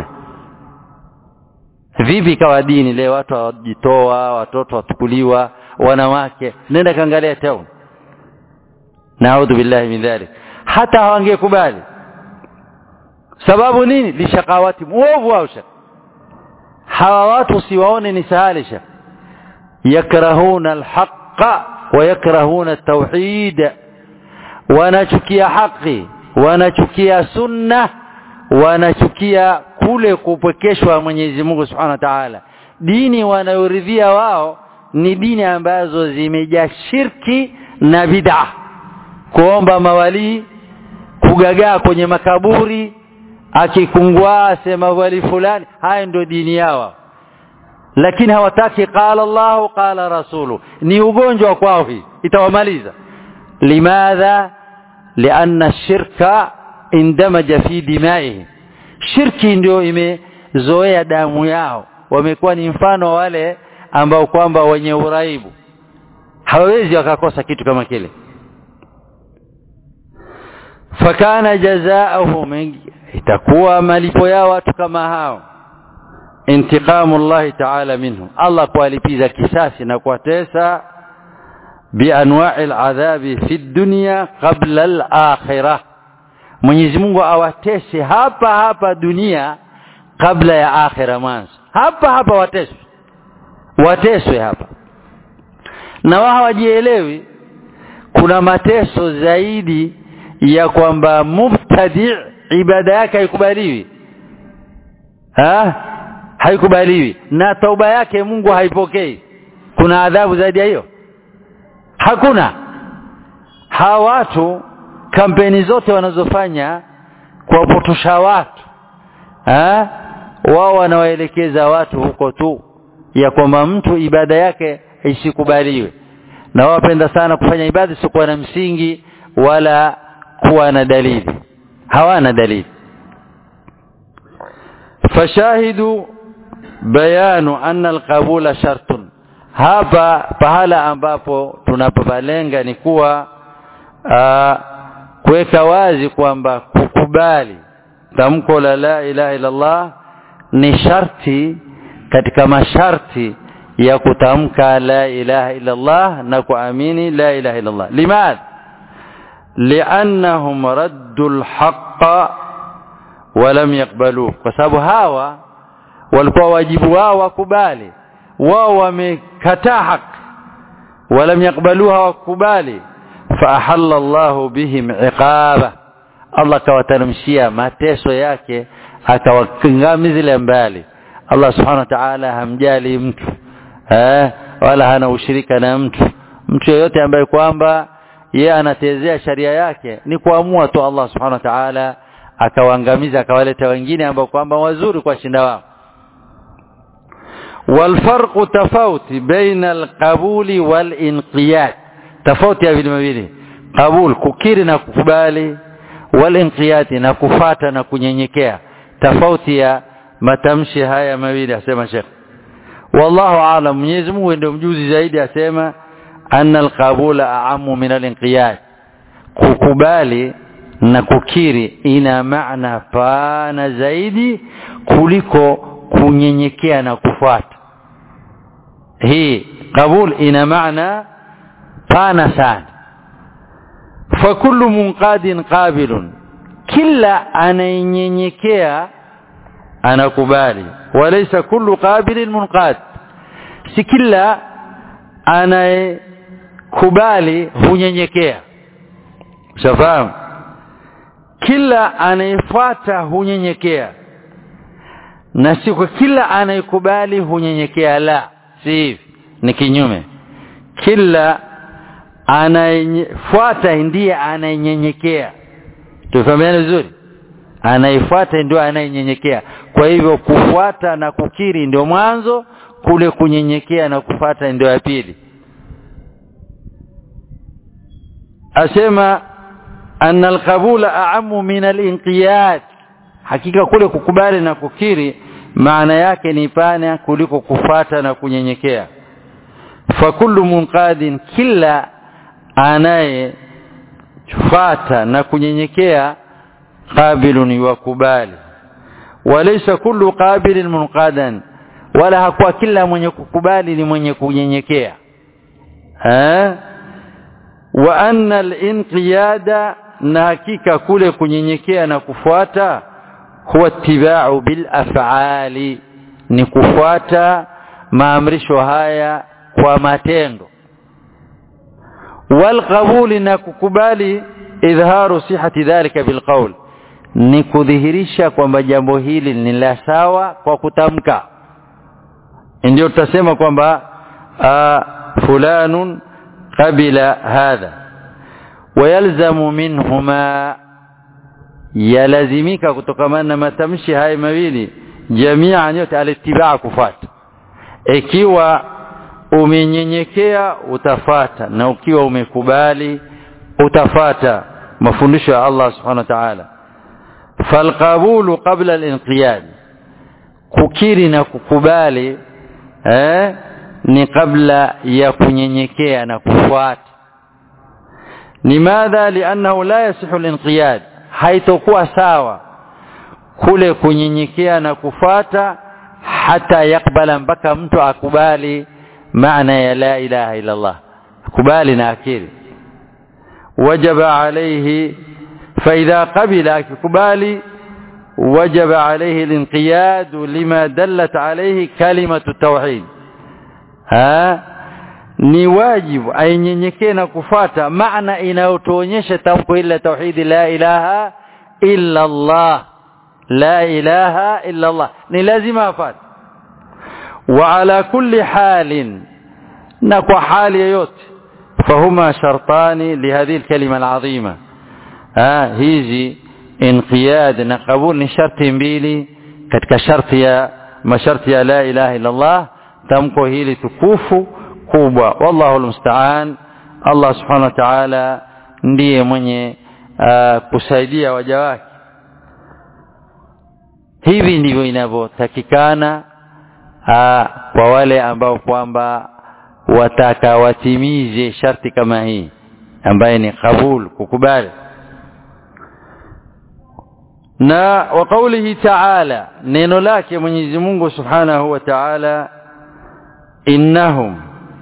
vipi kawa dini leo watu wajitoa watoto watukuliwa wanawake nenda kaangalia town naudhu billahi min dhalik hata hawangekubali sababu nini lishakawati muovu wao shaka hawa watu siwaone ni sahalisha yakrahuna alhaqa wa yakrahuna at-tauhid wanachukia haki wanachukia sunna wanachukia kule kupwekeshwa Mwenyezi Mungu Subhanahu wa Ta'ala dini wanayoridhia wao ni dini ambazo zimejaa shirki na bid'a kuomba mawali kugagaa kwenye makaburi akikungua sema wali fulani haya ndio dini yao lakini hawataki qala Allah qala rasulu ni ugonjwa kwao hii itawamaliza limadha lianna shirka indamaja fi dimaihim shirki ndio imezoea damu yao wamekuwa ni mfano wale ambao kwamba wenye uraibu hawawezi wakakosa kitu kama kile fakana jazaohum itakuwa malipo yao watu kama hao intiqamu Allah ta'ala minhum Allah kuwalipiza kisasi na kuwatesa bianwa'i al'adhabi fi dunya qabla al-akhirah Mwenyezi Mungu awatese hapa hapa dunia kabla ya akhira mwanzo hapa hapa wateswe wateswe hapa na wao hawajielewi kuna mateso zaidi ya kwamba mubtadi ibada yake haikubaliwi ha haikubaliwi na tauba yake Mungu haipokei kuna adhabu zaidi ya hiyo hakuna hawa watu kampeni zote wanazofanya kuwapotosha watu ha? wao wanawaelekeza watu huko tu ya kwamba mtu ibada yake isikubaliwe na wao wapenda sana kufanya ibada isiyokuwa na msingi wala kuwa na dalili hawana dalili fashahidu bayanu anna alqabula shartun hapa pahala ambapo tunapopalenga ni kuwa kuweka wazi kwamba kukubali tamko la la ilaha illa Allah ni sharti katika masharti ya kutamka la ilaha illa Allah na kuamini la ilaha illa Allah limadha li'annahum raddul haqqa wa lam yaqbaluhu kwa sababu hawa walikuwa wajibu wao wakubali wao wamekataa haki walam yakbaluha wakubali faahalla Allahu bihim iqaba Allah kawateremshia mateso yake akawakingamizilia mbali Allah subhanahu wa ta'ala hamjali mtu eh wala hana ushirika na mtu mtu yeyote ambaye kwamba yeye anatezea sharia yake ni kuamua tu Allah subhanahu wa ta'ala akawaangamiza akawaleta wengine ambao kwamba wazuri kwa shinda wao والفرق تفاوت بين القبول والانقياد تفاوت ya vile vile qabul kukiri na kukubali walinqiyad na kufata na kunyenyekea tofauti ya matamshi haya mawili asema Sheikh wallahu aalam Mwenyezi Mungu ndio mjuzi zaidi asema anna alqabula a'ammu min alinqiyad kukubali na kukiri ina maana pana zaidi kuliko kunyenyekea na kufuata hii qabul ina maana pana sana fakullu munqadin qabilun kila anayenyenyekea anakubali walaysa kullu qabilin munqad si kila anayekubali hunyenyekea shafahamu kila anayefuata hunyenyekea na si kwa kila anayekubali hunyenyekea la si hivi ni kinyume kila anayefuata ndiye anayenyenyekea tufahamiane vizuri anayefuata ndio anayenyenyekea kwa hivyo kufuata na kukiri ndio mwanzo kule kunyenyekea na kufata ndio ya pili asema anna alqabula a'ammu min alinqiyad hakika kule kukubali na kukiri maana yake ni pana kuliko kufata na kunyenyekea fakullu munqadin kila anayefata na kunyenyekea qabilun yuwakubali walaysa kullu qabilin munqadan wala hakuwa kila mwenye kukubali ni mwenye kunyenyekea eh wa anna al-inqiyada na hakika kule kunyenyekea na kufuata huwa tibau bil af'ali ni kufuata maamrisho haya kwa matendo wal qabuli na kukubali idharu sihati dhalika bil qawl ni kudhihirisha kwamba jambo hili ni la sawa kwa kutamka ndio tutasema kwamba fulanun qabila hadha wayalzamu minhuma yalazimika kutokamana na matamshi haya mawili jamia yote alitibaa kufuata ikiwa umenyenyekea utafata na ukiwa umekubali utafata mafundisho ya Allah subhanahu wa ta'ala falqabulu qabla al-inqiyad kukiri na kukubali eh ni kabla ya kunyenyekea na kufuata limadha li'annahu la yasihu al-inqiyad haitokuwa sawa kule kunyenyekea na kufata hata yakbala mpaka mtu akubali maana ya la ilaha illa Allah kubali na akili wajaba alayhi فإذا قبل akikubali وجب عليه الانقياد لما دلت عليه كلمة التوحيد ها ni wajibu ainyenyekee na kufata maana inayotuonyesha tamko ila tauhidi la ilaha illa Allah la ilaha illa Allah ni lazima afate wa ala kulli halin na kwa hali yoyote fahuma shartani lihadhihi alkalima alazima ah hizi inqiyad na qabul ni sharti mbili katika sharti ya masharti ya la ilaha illa Allah tamko hili tukufu kubwa wallahu almusta'an Allah subhanahu wa ta'ala ndiye mwenye uh, kusaidia waja wake hivi ndivyo inavyotakikana uh, kwa wale ambao kwamba wataka watimize sharti kama hii ambaye ni kabul kukubali na wa qawlihi ta'ala neno lake Mwenyezi Mungu Subhanahu wa Ta'ala innahum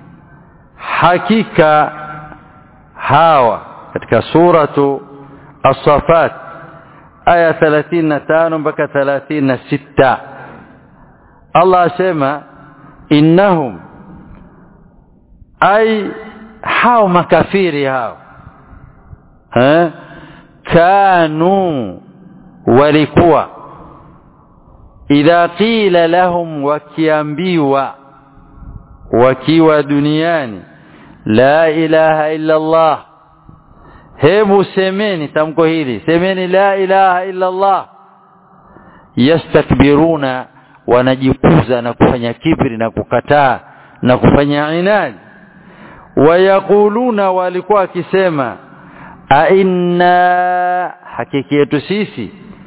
hakika hawa katika suratu as-safat aya 35 mpaka 36 Allah asema innahum ay hao makafiri hao eh kanu walikuwa idha qila lahum wakiambiwa wakiwa duniani la ilaha illa Allah hebu semeni tamko hili semeni la ilaha illa Allah yastakbiruna wanajikuza na kufanya kibri na kukataa na kufanya inadi wayakuluna walikuwa wakisema a inna hakiki yetu sisi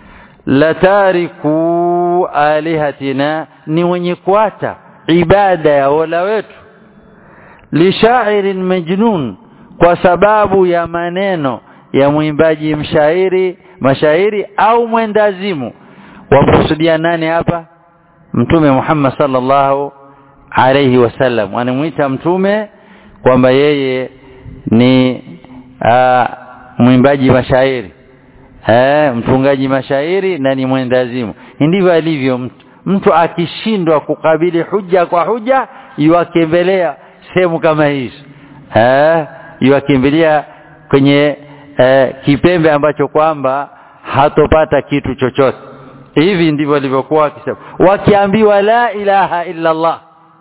latariku alihatina ni wenye kuata ibada ya wala wetu lishairin majnun kwa sababu ya maneno ya mwimbaji mshairi mashairi au mwendazimu wamkusudia nani hapa mtume Muhammad sallallahu alayhi wasallam wanamuita mtume kwamba yeye ni aa, mwimbaji mashairi eh mtungaji mashairi na ni mwendazimu ndivyo alivyo mtu mtu akishindwa kukabili huja kwa huja yuakembelea sehemu kama hizo eh yuakimbilia kwenye eh, kipembe ambacho kwamba hatopata kitu chochote hivi ndivyo walivyokuwa wakisema wakiambiwa la ilaha illa Allah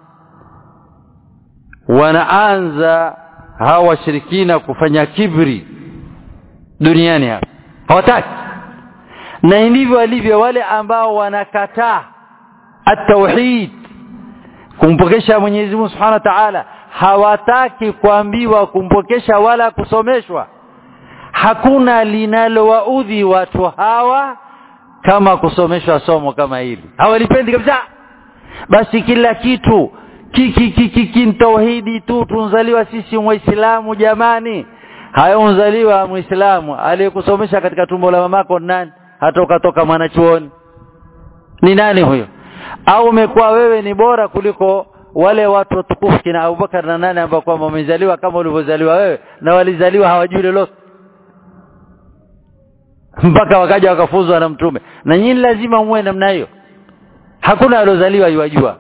wanaanza hawa washirikina kufanya kibri duniani hapa hawataki na ndivyo walivyo wale ambao wanakataa at-tauhid kumpokesha Mwenyezi Mungu Subhanahu wa Ta'ala hawataki kuambiwa kumpokesha wala kusomeshwa hakuna linalowaudhi watu hawa kama kusomeshwa somo kama hili hawalipendi kabisa basi kila kitu kiki kiki ki, tauhidi tu tunzaliwa sisi waislamu jamani hayo unzaliwa muislamu aliyekusomesha katika tumbo la mamako nani hata ukatoka mwanachuoni ni nani huyo au umekuwa wewe ni bora kuliko wale watu watukufu kina Abubakar na nani ambao kwamba wamezaliwa kama ulivyozaliwa wewe na walizaliwa hawajui lolote mpaka wakaja wakafuzwa na mtume na nyinyi lazima muwe namna hiyo hakuna aliozaliwa yuwajua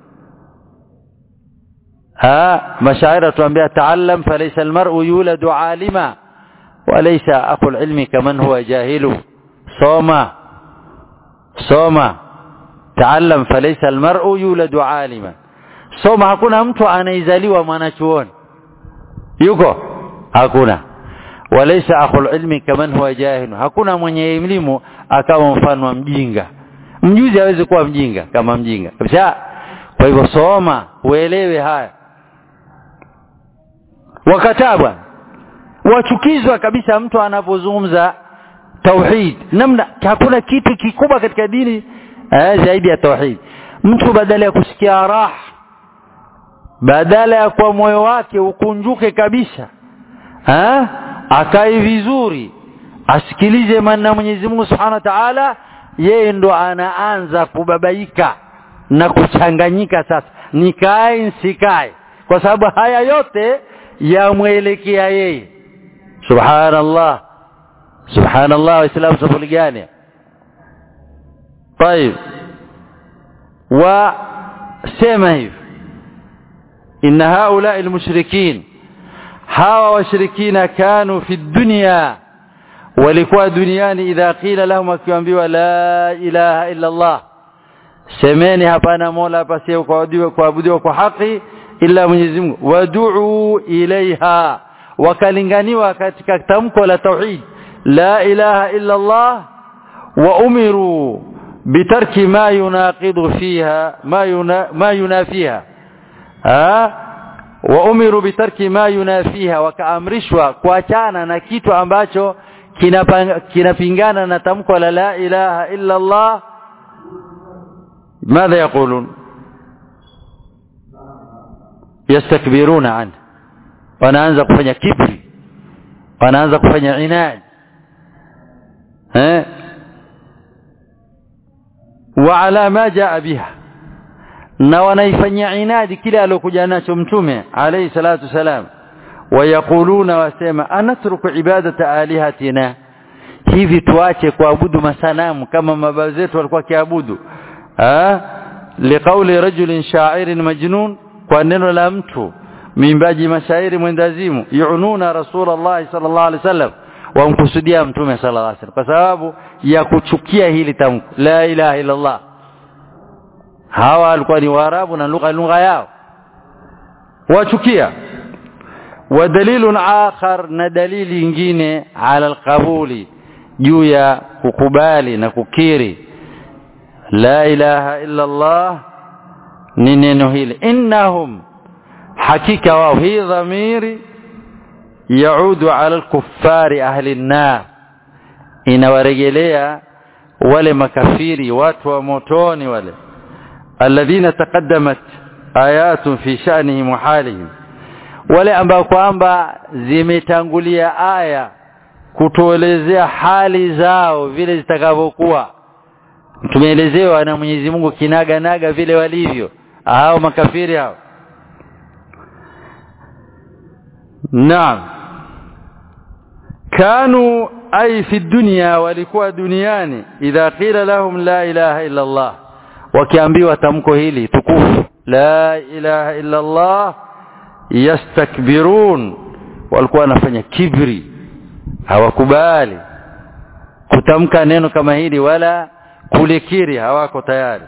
ha mashaira tuambia taallam falaysa almar'u yuladu alima walaysa aqul ilmi kaman huwa jahilu soma soma taallam falaysa almar'u yuladu alima soma hakuna mtu anaizaliwa mwanachuoni yuko hakuna walaysa akhul ilmi kaman huwa jahil hakuna mwenye elimu akawa mfano wa mjinga mjuzi hawezi kuwa mjinga kama mjinga kabisa kwa hivyo soma uelewe haya wakataa bwana wachukizwa kabisa mtu anapozungumza tauhid namna hakuna kitu kikubwa katika dini eh, zaidi ya tauhid mtu badala ya kusikia raha badala ya kwa moyo wake ukunjuke kabisa eh akae vizuri asikilize maneno Mwenyezi Mungu Subhanahu wa Ta'ala yeye ndo anaanza kubabaika na kuchanganyika sasa nikae nsikae kwa sababu haya yote yamwelekea yeye subhanallah subhanallah waislamu safuli gani طيب وسمع hivi ان هؤلاء المشركين hawa washirikina kanu fi dunya walikuwa duniani idha qila lahum wakiambiwa la ilaha illa Allah semeni hapana mola pasiye kuabudiwa kuabudiwa kwa haki ila Mwenyezi Mungu wad'u ilaiha wakalinganiwa katika tamko la tauhid la ilaha illa Allah wa umiru bitarki ma yunaqidu fiha ma yuna, ma yunafiha ha wa umiru bitarki ma yunafiha wakaamrishwa kuachana na kitu ambacho kinapingana na tamko la la ilaha illa Allah ماذا يقولون يستكبرون عنه wanaanza kufanya kibri wanaanza kufanya inad eh wa ala ma jaa biha na wanaifanyia inadi kile alokuja nacho mtume alayhi salatu wasalam wayaquluna wasema anatruku ibadata alihatina hivi tuache kuabudu masanamu kama mababa zetu walikuwa kiabudu liqauli rajulin sha'irin majnun kwa neno la mtu mwimbaji mashairi mwendazimu yuununa rasulullah sallallahu alaihi wasallam wamkusudia mtume sallallahu alaihi wasallam kwa sababu ya kuchukia hili tamko la ilaha illa allah hawa walikuwa ni waarabu na lugha lugha yao wachukia ودليل آخر na dalili nyingine ala alqabuli juu ya kukubali na kukiri la ilaha illa Allah ni neno hili innahum hakika wao hii dhamiri yaudu ala alkuffari ahli an-nar inawarejelea wale makafiri watu wa motoni wale alladhina taqaddamat ayatun fi sha'nihim wa halihim wale ambao kwamba zimetangulia aya kutuelezea hali zao vile zitakavyokuwa tumeelezewa na Mwenyezi Mungu kinaga naga vile walivyo hao makafiri hao naam kanu ay fi dunya walikuwa duniani idha qila lahum la ilaha illa Allah wakiambiwa tamko hili tukufu la ilaha illa Allah yastakbirun walikuwa wanafanya kibri hawakubali kutamka neno kama hili wala kulikiri hawako tayari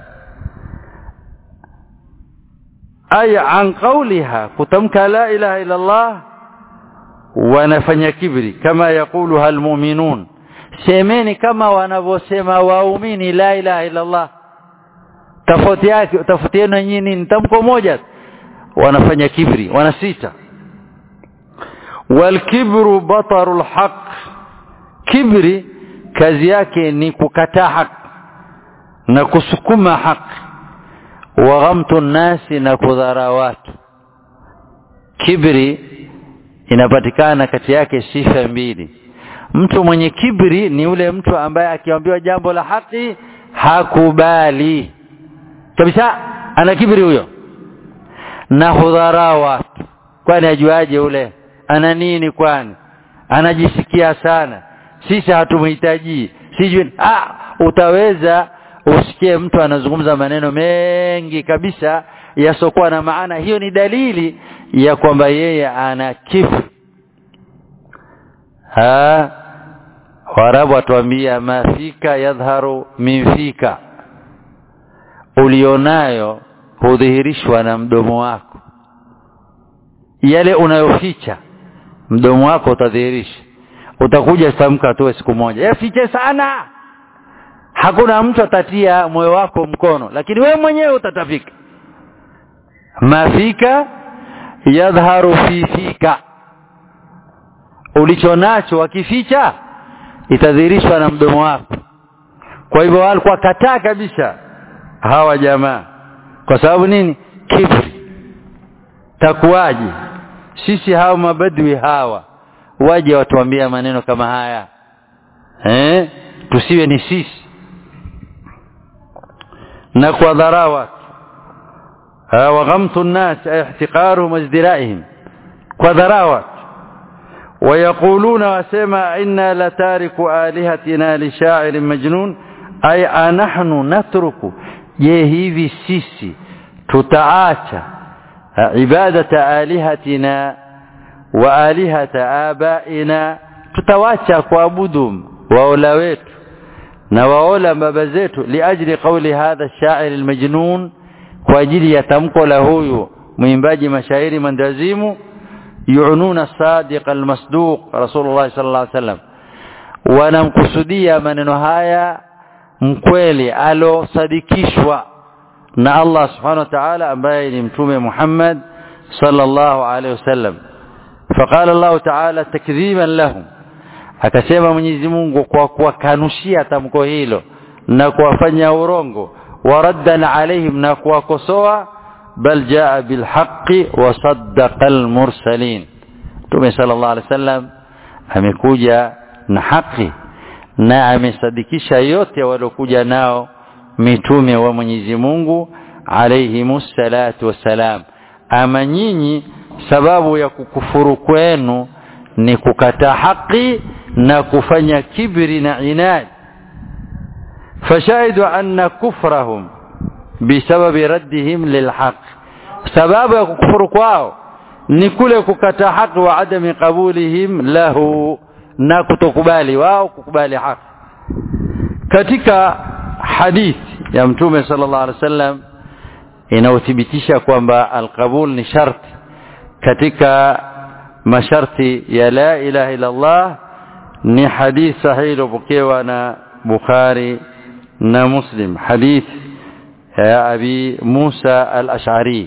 ay an qawliha kutamka la ilaha illa Allah wanafanya kibri kama yakuluha almu'minun semeni kama wanavyosema waumini la ilaha illa Allah tofauti yake tofauti yenu nyinyi ni tamko moja wanafanya kibri wanasita walkibru batarul haq kibri kazi yake ni kukataa haki na kusukuma haki wa ghamtu nasi na kudhara watu kibri inapatikana kati yake sifa mbili mtu mwenye kibri ni ule mtu ambaye akiambiwa jambo la haki hakubali kabisa ana kibri huyo na hudhara watu kwani ajuaje ule ana nini kwani anajisikia sana sisi hatumhitaji sijui ah utaweza usikie mtu anazungumza maneno mengi kabisa yasokuwa na maana hiyo ni dalili ya kwamba yeye ana kibri ha warabu watuambia mafika yadhharu min fika ulionayo hudhihirishwa na mdomo wako yale unayoficha mdomo wako utadhihirisha utakuja tamka tu siku moja yafiche sana hakuna mtu atatia moyo wako mkono lakini wewe mwenyewe utatafika mafika yadhharu fi fika ulichonacho wakificha itadhihirishwa na mdomo wako kwa hivyo walikuwa kataa kabisa hawa jamaa kwa sababu nini kibri takuwaje sisi hawa mabadwi hawa waje watuambia maneno kama haya eh tusiwe ni sisi na kwa dharawa wa ghamtu an-nas ay ihtiqaruhum wazdiraihim kwa dharawa ويقولون وسما إنا لتارك آلهتنا لشاعر مجنون أي أنحن نترك je hivi sisi tutaacha ibadata alihatina wa alihata abaina tutawacha kuabudu waola wetu na waola baba zetu liajli qawli hadha ash-sha'ir al-majnun kwa ajili ya tamko la huyu mwimbaji mashairi mandazimu yu'nuna sadiq al-masduq rasulullah sallallahu alaihi wasallam wanamkusudia maneno haya mkweli alosadikishwa na Allah subhanahu wa ta'ala ambaye ni mtume Muhammad sallallahu alaihi wasallam فقال الله تعالى تكذيبا لهم akasema Mwenyezi Mungu kwa kuwakanushia tamko hilo na kuwafanya urongo waraddan alaihim na kuwakosoa bal jaa bilhaqqi wa saddaqa almursalin Mtume sallallahu alaihi wasallam amekuja na haki na amesadikisha yote waliokuja nao mitume wa Mwenyezi Mungu alayhimus salatu wassalam ama nyinyi sababu ya kukufuru kwenu ni kukataa haki na kufanya kibri na inad fashahidu anna kufrahum bisababi raddihim lilhaq sababu ya kukufuru kwao ni kule kukataa haki wa adami qabulihim lahu na kutokubali wao kukubali haki katika hadithi ya mtume sallallahu alaihi wasallam inaothibitisha kwamba alqabul ni sharti katika masharti ya la ilaha illa Allah ni hadith sahihi iliyopokewa na Bukhari na Muslim hadith ya Abi Musa al-Ash'ari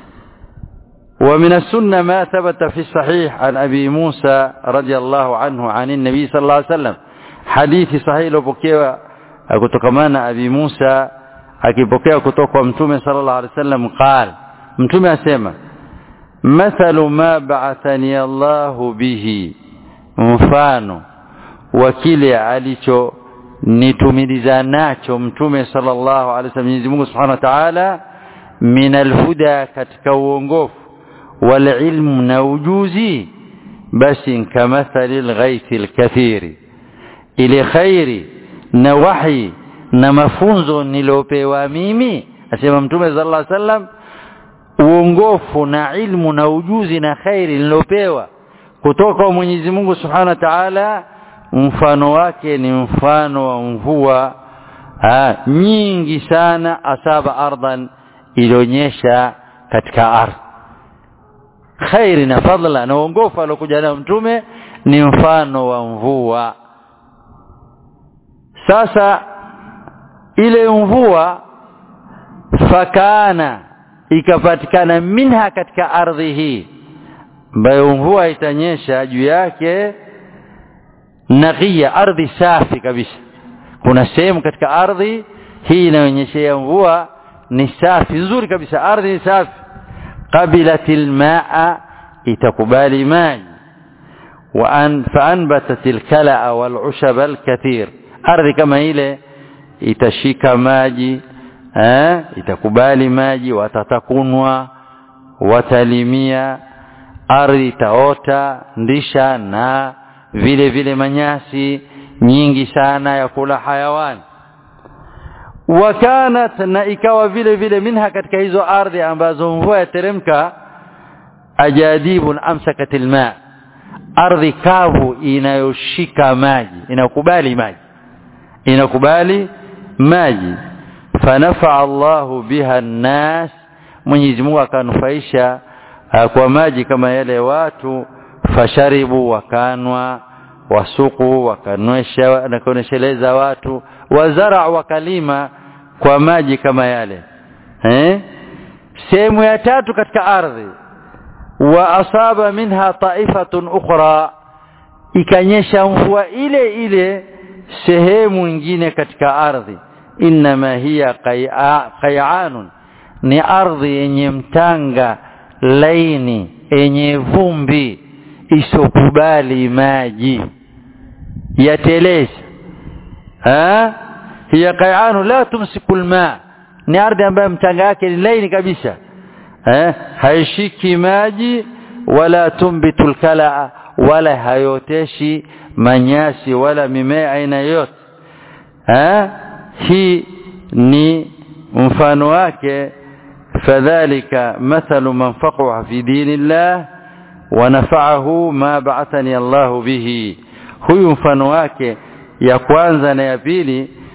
ومن السنة ما ثبت في الصحيح عن أبي موسى رضي الله عنه عن النبي صلى الله عليه وسلم حديث صحيح لبكيوا kutokamana Abi Musa akipokea kutoka kwa Mtume sallallahu alaihi wasallam قال Mtume asema mathalu ma ba'athani Allahu bihi mfano wa kile alicho nitumiliza nacho Mtume sallallahu alaihi wasallam Mwenyezi Mungu Subhanahu wa Ta'ala min alhuda katika uongofu wal ilmu na ujuzi basi kamathali alghaithi alkathiri ile khairi na wahi na mafunzo niliopewa mimi asema mtume sallallahu alaihi wasallam uongofu na ilmu na ujuzi na khairi nilopewa kutoka kwa Mwenyezi Mungu Subhanahu wa Ta'ala mfano wake ni mfano wa mvua ha, nyingi sana asaba ardhan ilionyesha katika ardhi khairi na fadla na uongofu alokuja nayo mtume ni mfano wa mvua sasa ile mvua fakana ikapatikana minha katika ardhi hii ambayo mvua itanyesha juu yake nakia ardhi safi kabisa kuna sehemu katika ardhi hii inaonyeshea mvua ni safi nzuri kabisa ardhi ni safi qabilatil maa itakubali maji wa an faanbatat alkalaa walushab alkathir ardhi kama ile itashika maji eh, itakubali maji watatakunwa watalimia ardhi itaota ndisha na vile vile manyasi nyingi sana ya kula hayawani wakanat na ikawa vile vile minha katika hizo ardhi ambazo mvua yateremka ajadibun amsakat alma ardhi kavu inayoshika maji inakubali maji inakubali maji fanafaa Allahu biha nnas Mwenyezi Mungu akanufaisha uh, kwa maji kama yale watu fasharibu wakanwa wasuku wakanwesha na kuonesheleza watu wazara wakalima kwa maji kama yale eh sehemu ya tatu katika ardhi wa asaba minha taifatun ukhra ikanyesha mvua ile ile sehemu nyingine katika ardhi inma hiya qay'anun ni ardhi yenye mtanga laini yenye vumbi isokubali maji yateleza ha hiya qay'anu la tumsiku alma ni ardhi ambayo mtanga wake ni laini kabisa eh haishiki maji wala tumbitu alkalaa wala hayoteshi manyasi wala mimea aina yote eh hii ni mfano wake fadhalika mathalu man faqaha fi dinillah wa nafa'ahu ma ba'athani Allah bihi huyu mfano wake ya kwanza na ya pili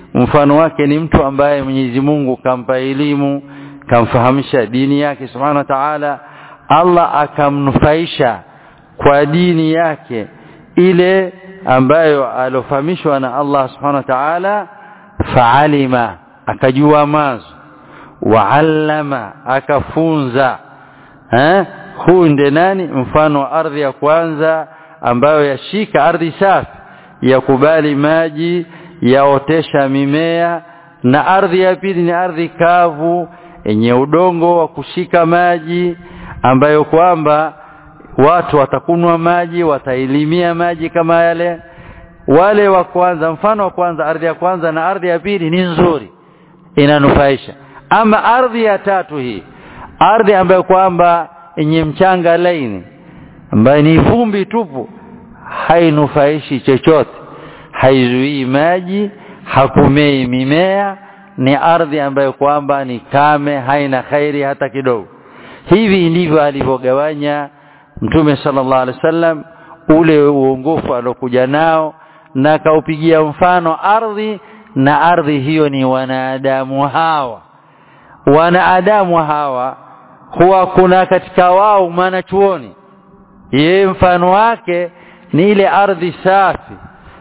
mfano wake ni mtu ambaye Mwenyezi Mungu kampa elimu kamfahamisha dini yake subhanahu wa ta'ala Allah akamnufaisha kwa dini yake ile ambayo alofahamishwa na Allah subhanahu wa ta'ala faalima akajua mazo waallama akafunza eh huu ndiye nani mfano wa ardhi ya kwanza ambayo yashika ardhi safi yakubali maji yaotesha mimea na ardhi ya pili ni ardhi kavu yenye udongo wa kushika maji ambayo kwamba watu watakunwa maji watailimia maji kama yale wale wa kwanza mfano wa kwanza ardhi ya kwanza na ardhi ya pili ni nzuri inanufaisha ama ardhi ya tatu hii ardhi ambayo kwamba yenye mchanga laini ambayo ni vumbi tupu hainufaishi chochote haizuii maji hakumei mimea ni ardhi ambayo kwamba ni kame haina khairi hata kidogo hivi ndivyo alivyogawanya mtume sallallahu alaihi wasallam ule uongofu alokuja nao na akaupigia mfano ardhi na ardhi hiyo ni wanadamu hawa wanadamu hawa huwa kuna katika wao mwanachuoni yeye mfano wake ni ile ardhi safi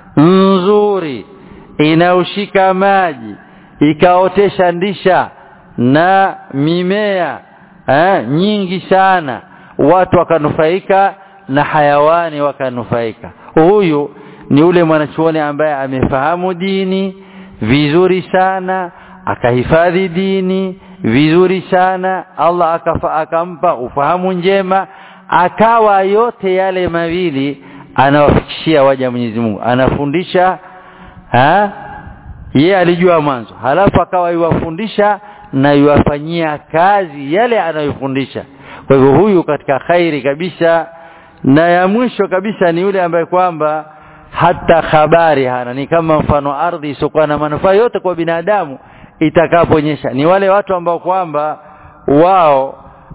nzuri inayoshika maji ikaotesha ndisha na mimea eh, nyingi sana watu wakanufaika na hayawani wakanufaika huyu ni ule mwanachuoni ambaye amefahamu dini vizuri sana akahifadhi dini vizuri sana Allah akafa, akampa ufahamu njema akawa yote yale mawili anawafikishia waja Mwenyezi Mungu anafundisha ha ye alijua mwanzo halafu akawa yuwafundisha na yuwafanyia kazi yale anayofundisha kwa hivyo huyu katika khairi kabisa na ya mwisho kabisa ni yule ambaye kwamba hata habari hana ni kama mfano ardhi isiokuwa na manufaa yote kwa binadamu itakaponyesha ni wale watu ambao kwamba wao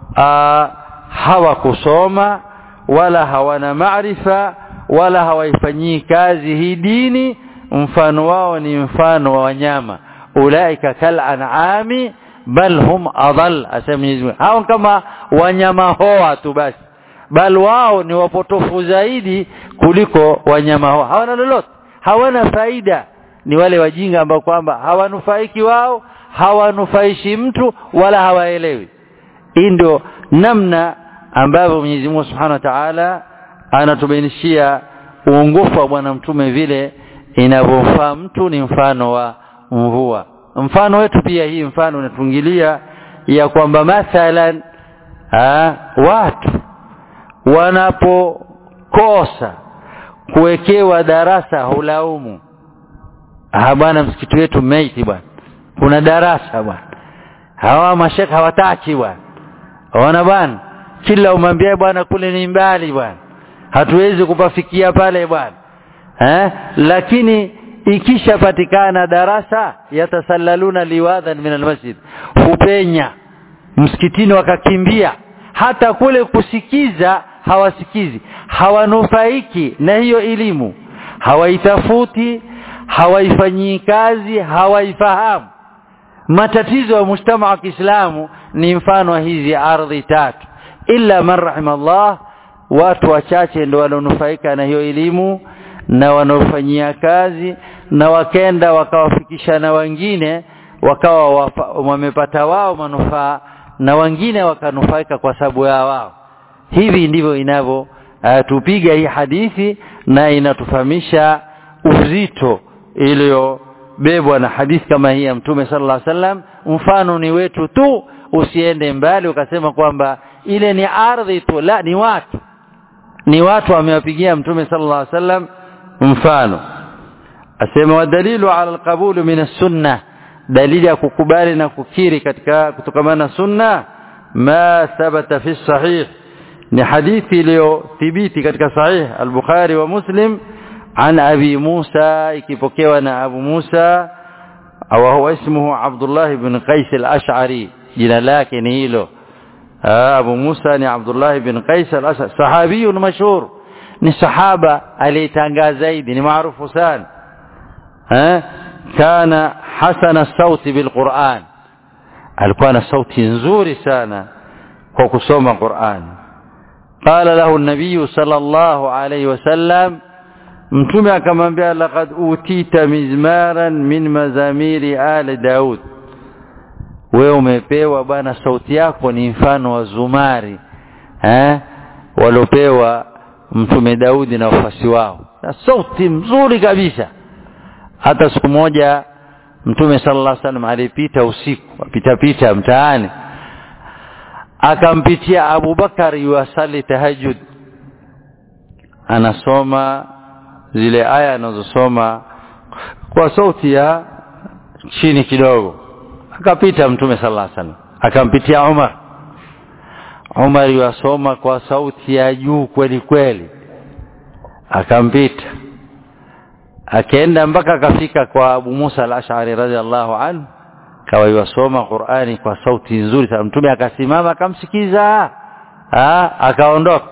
hawakusoma wala hawana maarifa wala hawaifanyii kazi hii dini mfano wao ni mfano wa wanyama ulaika kal an'ami bal hum adall asema Mwenyezi Mungu hao kama wanyama hoa tu basi bal wao ni wapotofu zaidi kuliko wanyama hoa hawana lolote hawana faida ni wale wajinga ambao kwamba hawanufaiki wao hawanufaishi mtu wala hawaelewi hii ndio namna ambavyo Mwenyezi Mungu Subhanahu wa Ta'ala anatubainishia uongofu wa bwana mtume vile inavyofaa mtu ni mfano wa mvua mfano wetu pia hii mfano unatungilia ya kwamba mathalan ha, watu wanapokosa kuwekewa darasa hulaumu ah bwana msikiti wetu meiti bwana kuna darasa bwana hawa mashaka hawataki bwana ona bwana kila umwambie bwana kule ni mbali bwana hatuwezi kupafikia pale bwana eh lakini ikishapatikana darasa yatasallaluna liwadhan min almasjid hupenya msikitini wakakimbia hata kule kusikiza hawasikizi hawanufaiki na hiyo elimu hawaitafuti hawaifanyii kazi hawaifahamu matatizo ya mujtama wa Kiislamu ni mfano wa hizi ardhi tatu illa man rahimallah watu wachache ndio wanaonufaika na hiyo elimu na wanaofanyia kazi na wakenda wakawafikisha na wengine wakawa wamepata wao manufaa na wengine wakanufaika kwa sababu ya wao hivi ndivyo inavyo uh, tupiga hii hadithi na inatufahamisha uzito iliyobebwa na hadithi kama hii ya mtume sallallahu alaihi wasallam mfano ni wetu tu usiende mbali ukasema kwamba ile ni ardhi tu la ni watu ni watu wamewapigia mtume sallallahu alaihi wasallam mfano asema wadalilu ala alqabul min as-sunnah dalili ya kukubali na kukiri katika kutokamana na sunna ma thabata fi sahih ni hadithi iliyothibiti katika sahih al-Bukhari wa Muslim عن أبي موسى ikipokewa أبو موسى وهو اسمه عبد الله بن قيس الأشعري jina lake ni hilo Abu Musa ni Abdullah bin Qais al-Asad sahabi mashhur ni sahaba aliyetangaa zaidi ni maarufu sana eh kana hasana sauti bilquran alikuwa na sauti nzuri sana kwa kusoma Qur'an qala lahu an-nabiy sallallahu alayhi wasallam mtume akamwambia laqad utita mizmaran min mazamiri ali daud wewe umepewa bwana sauti yako ni mfano wa zumari eh waliopewa mtume Daudi na wafasi wao na sauti mzuri kabisa hata siku moja mtume sallallahu alaihi wasallam alipita usiku apita pita mtaani akampitia Abu Bakar yuasali tahajjud anasoma zile aya anazosoma kwa sauti ya chini kidogo akapita mtume sallallahu alaihi wasallam akampitia Umar Umar yuasoma kwa sauti ya juu kweli kweli akampita akaenda mpaka akafika kwa Abu Musa al-Ash'ari radhiallahu anhu kawa yuasoma Qur'ani kwa sauti nzuri sana mtume akasimama akamsikiza ah akaondoka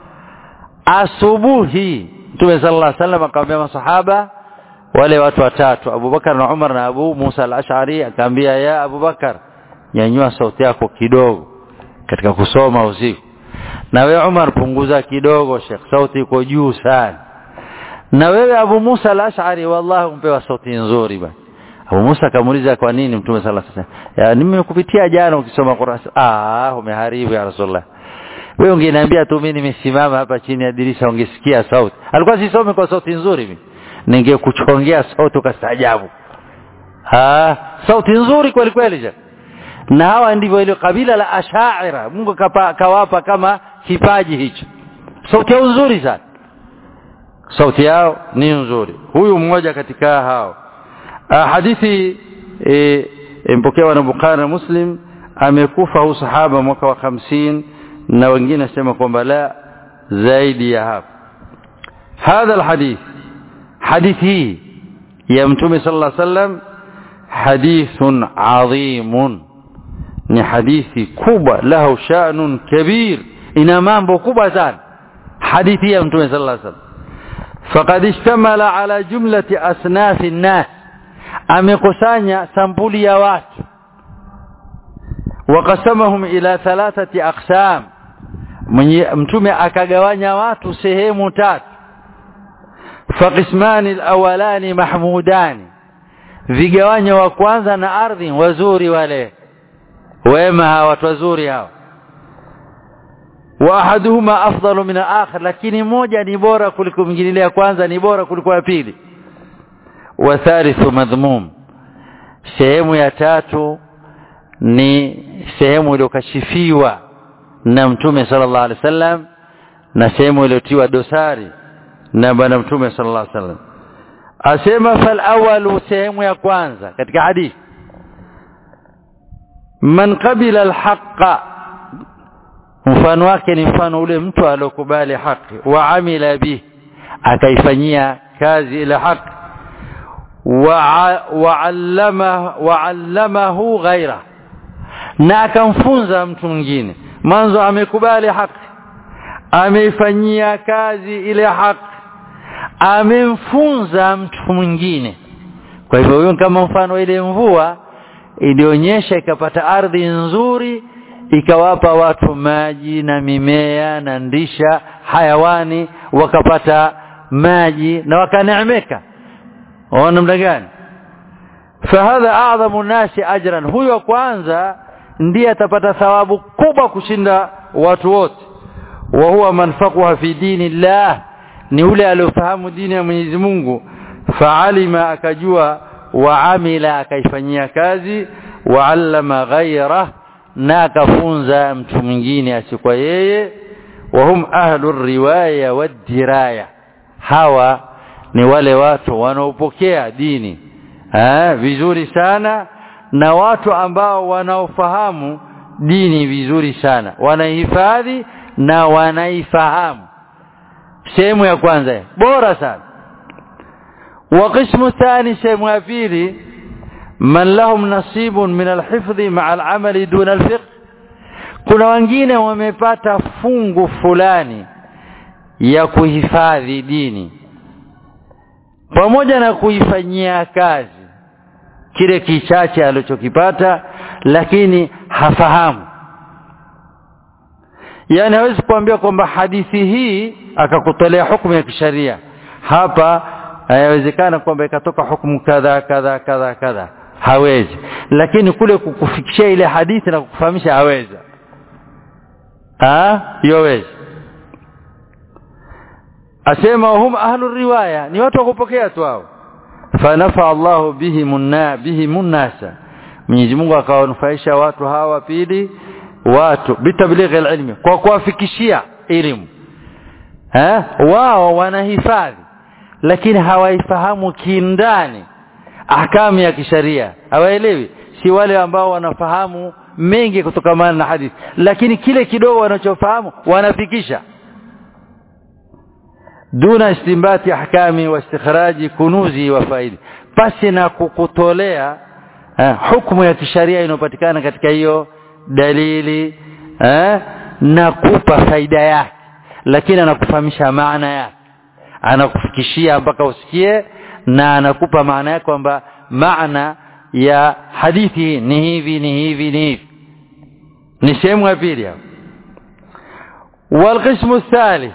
asubuhi mtume sallallahu alaihi wasallam akamwambia masahaba wale watu watatu Abu Bakar na Umar na Abu Musa al-Ash'ari akamwambia ya Abu Bakar nyanyua sauti yako kidogo katika kusoma usiku na wewe Umar punguza kidogo Sheikh sauti iko juu sana na wewe Abu Musa al-Ash'ari wallahi umpewa sauti nzuri bwana Abu Musa akamuuliza kwa nini Mtume sallallahu alaihi wasallam ya nimekupitia jana ukisoma Qur'an ah umeharibu ya Rasulullah wewe ungeniambia tu mimi nimesimama hapa chini ya dirisha ungesikia sauti alikuwa sisome kwa sauti nzuri mimi ningekuchongea sauti ukastaajabu ah sauti nzuri kweli kweli ja na hawa ndivyo ile kabila la ashaira Mungu kapa, kawapa kama kipaji hicho sauti yao nzuri sana sauti yao ni nzuri huyu mmoja katika hao ah, hadithi impokewa e, na Bukhari na Muslim amekufa huyu sahaba mwaka wa hamsini na wengine nasema kwamba la zaidi ya hapo hadha alhadith hadithi hii ya mtume sallallahu alaihi wasallam hadithun adhimun ni hadithi kubwa lahu sha'nun kabir ina mambo kubwa sana hadithi ya mtume sallallahu alaihi wasallam faqad ishtamala ala jumlati asnafi nnas amekusanya sampuli ya watu waqasamahum ila thalathati aqsam mtume akagawanya watu sehemu tatu faqismani alawalani mahmudani vigawanyo wa kwanza na ardhi wazuri wale wema hawa watu wazuri hao wa ahaduhuma afdalu min al-akhar lakini moja ni bora kuliko mwingine ya kwanza ni bora kuliko ya pili wa thalithu madhmum sehemu ya tatu ni sehemu iliyokashifiwa na mtume sallallahu alaihi wasallam na sehemu iliyotiwa dosari na bwana mtume sallallahu alaihi wasallam asema fal awalu sehemu ya kwanza katika hadithi man qabila alhaqa mfano wake ni mfano ule mtu aliyokubali haki wa amila bi akaifanyia kazi ile haki wa'allama wa'allamahu ghaira na akamfunza mtu mwingine mwanzo amekubali haki ameifanyia kazi ile haki amemfunza mtu mwingine kwa hivyo huyo kama mfano ile mvua ilionyesha ikapata ardhi nzuri ikawapa watu maji na mimea na ndisha hayawani wakapata maji na wakaneemeka waona namna gani fahadha a'dhamu nasi ajran huyo kwanza ndiye atapata thawabu kubwa kushinda watu wote wa huwa man faqaha fi dinillah ni ule aliyofahamu dini ya Mwenyezi Mungu faalima akajua wa amila akaifanyia kazi wa allama ghayrah na akafunza mtu mwingine asikuwa yeye wa hum ahlu riwaya wadiraya hawa ni wale watu wanaopokea dini eh vizuri sana na watu ambao wanaofahamu dini vizuri sana wanaihifadhi na wanaifahamu sehemu ya kwanza bora sana wa qismu thani sehemu ya pili man lahum nasibun min alhifdhi ma'a al'amali duna alfiqh kuna wengine wamepata fungu fulani ya kuhifadhi dini pamoja na kuifanyia kazi kile kichache alichokipata lakini hafahamu yani hawezi kuambia kwamba hadithi hii akakutolea hukumu ya kisharia hapa hayawezekana kwamba ikatoka hukumu kadha kadha kadha kadha hawezi lakini kule kukufikishia ile hadithi na kukufahamisha haweza ah yowezi asema hum ahlu riwaya ni watu wa kupokea tu hao fanafa Allahu bihi munna bihi munnasa Mwenyezi Mungu akawanufaisha watu hawa pili watu bitablighi ilmi kwa kuwafikishia elimu eh wao wanahifadhi lakini hawaifahamu kindani ahkamu ya kisharia hawaelewi si wale ambao wanafahamu mengi kutokamana na hadithi lakini kile kidogo wanachofahamu wanafikisha duna istimbati ahkami wa istikhraji kunuzi wa faidi pasi na kukutolea eh, hukumu ya kisharia inayopatikana katika hiyo dalili eh, na kupa faida yake lakini anakufahamisha maana yake anakufikishia mpaka usikie na anakupa maana yake kwamba maana ya hadithi ni hivi ni hivi ni hivi ni sehemu ya pili hapo والقسم الثالث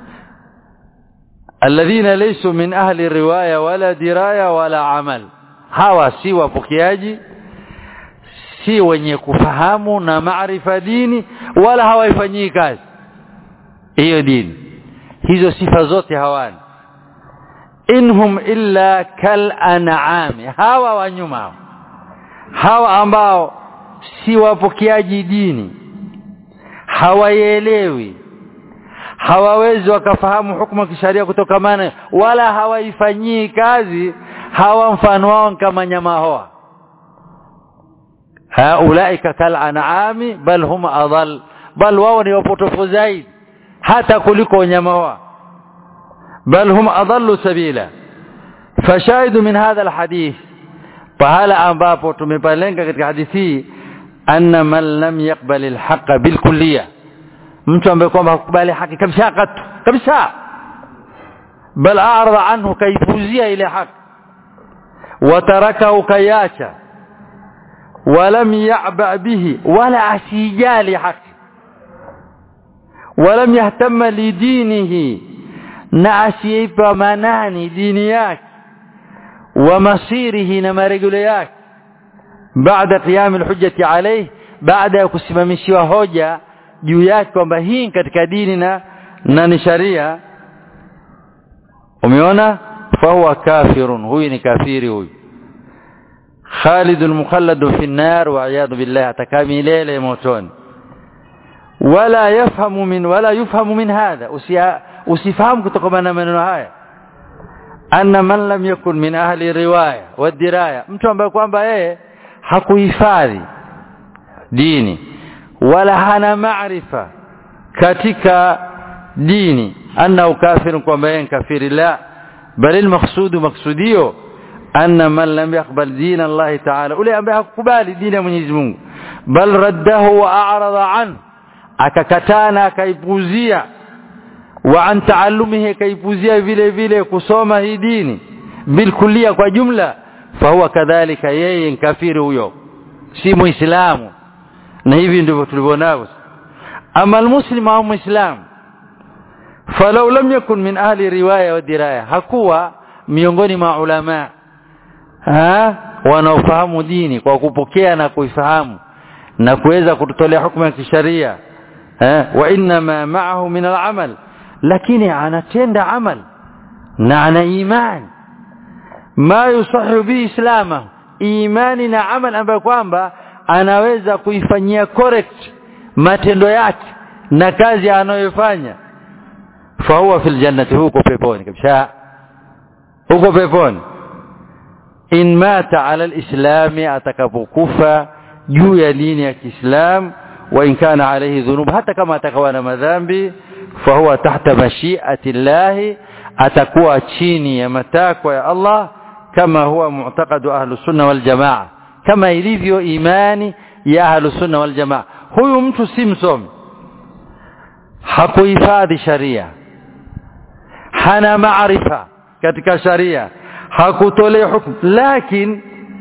الذين ليسوا من أهل الرواية ولا دراية ولا عمل hawa si wapokeaji si wenye kufahamu na maarifa dini wala hawaifanyii kazi hiyo dini hizo sifa zote hawana inhum illa kal an'ami hawa wanyuma hawa ambao si wapokeaji dini hawaielewi hawawezi wakafahamu hukumu ya kisharia kutokamana wala hawaifanyii kazi hawa mfano wao kama nyama hoa haulaika kal an'ami bal hum adall bal wao ni wapotofu zaidi hata kuliko wanyama hoa bal hum adallu sabila fashahidu min hadha alhadith pahala ambapo tumepalenga katika hadithi anna man lam yaqbal alhaqa bilkulliyah mtu ambaye kwamba hakubali haki kabisa katu kabisa bal a'rada anhu kaifuzia ile haki watarakahu kayacha ولم يعبأ به ولا أسيجال حق ولم يهتم لدينه نأسيب مناني دينياك ومصيره نمرجلياك بعد قيام الحجة عليه بعد kusimamishiwa hoja juu yake kwamba hii katika dini na na ni sharia umeona fahuwa kafirun huyu ni kafiri huyu خالد مخلد في النار والعياذ بالله تكامل موتون ولا يفهم من ولا يفهم من هذا usifahamu kutokana na maneno haya anna man lam yakun min ahli riwaya wa diraya mtu ambaye kwamba yeye hakuhifadhi dini wala hana maarifa katika dini anna kafirun kwamba yeye kafiri la bali almaqsudu maqsudio anna man lam yaqbal din Allah ta'ala ule ambaye hakukubali dini ya Mwenyezi Mungu bal raddahu wa a'rada an akakatana akaipuzia wa an taallumihi akaipuzia vile vile kusoma hii dini bilkulia kwa jumla fahuwa kadhalika yeye kafiri huyo si muislamu na hivi ndivyo tulivyonao ama almuslim au muislam falau lam yakun min ahli riwaya wa diraya hakuwa miongoni mwa ulama ha wanaofahamu dini kwa kupokea na kuifahamu na kuweza kututolea hukumu ya kisharia eh wa inma ma'ahu min al-amal lakini anatenda amal na ana iman ma yusahihu bi islama imani na amal ambayo kwamba anaweza kuifanyia correct matendo yake na kazi anayofanya fahuwa fil jannati huko peponi kabisa huko peponi in mata ala alislami atakapokufa juu ya dini ya Kiislam wa in kana alayhi dhunub hata kama atakawa na madhambi fahuwa tahta mashiati llahi atakuwa chini ya matakwa ya Allah kama huwa mu'taqadu ahlu sunna wal jamaa kama ilivyo imani ya ahlu sunna wal jamaa huyu mtu si msomi hakuhifadhi sharia hana maarifa katika sharia hakutolea hukumu lakini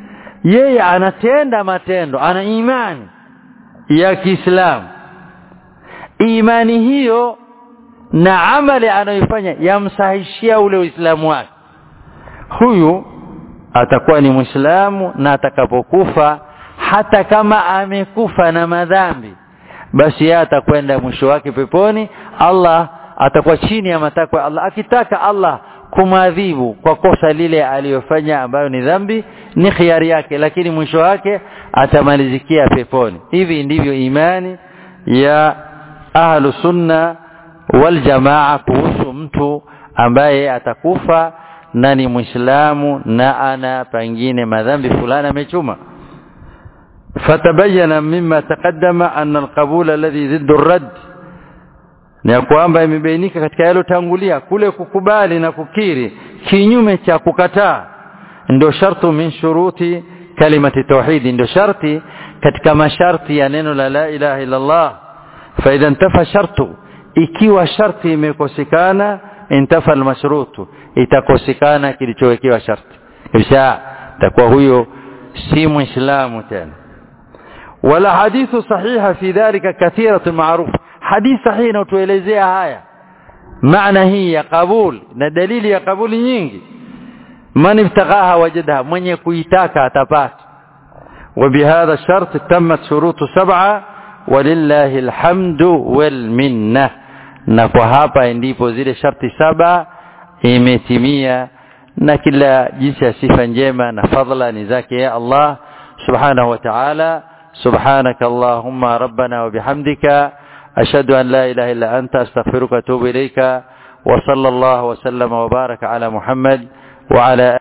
yeye anatenda matendo ana imani ya Kiislamu imani hiyo na amali anayoifanya yamsahishia ule uislamu wake huyu atakuwa ni muislamu na atakapokufa hata kama amekufa na madhambi basi yeye atakwenda mwisho wake peponi Allah atakuwa chini ya matakwa Allah akitaka Allah kumadhibu kwa kosa lile aliyofanya ambayo ni dhambi ni khiari yake lakini mwisho wake atamalizikia peponi hivi ndivyo imani ya ahlu sunna wal jamaa kuhusu mtu ambaye atakufa na ni muislamu na ana pengine madhambi fulani amechuma فتبين مما تقدم أن القبول الذي ضد الرد ni kwamba imebainika katika yalotangulia kule kukubali na kukiri kinyume cha kukataa ndio shartu min shuruti kalimati tauhid ndio sharti katika masharti ya neno la la ilaha illa Allah fa idha intafa shartu ikiwa sharti imekosekana intafa almashrutu itakosekana kilichowekewa sharti kisha takuwa huyo si muislamu tena wala hadithu sahiha fi dhalika kathiratu ma'ruf hadith sahihi inatuelezea haya maana hii ya kabul na dalili ya kabuli nyingi man ibtaghaha wajadaha mwenye kuitaka atapata وبهذا الشرط تمت شروط سبعة ولله الحمد والمنة na kwa hapa ndipo zile sharti saba imetimia na kila jinsi ya sifa njema na fadhila ni zake ya Allah subhanahu wa ta'ala سبحانك اللهم ربنا وبحمدك أشهد أن لا إله إلا أنت أستغفرك وأتوب إليك وصلى الله وسلم وبارك على محمد وعلى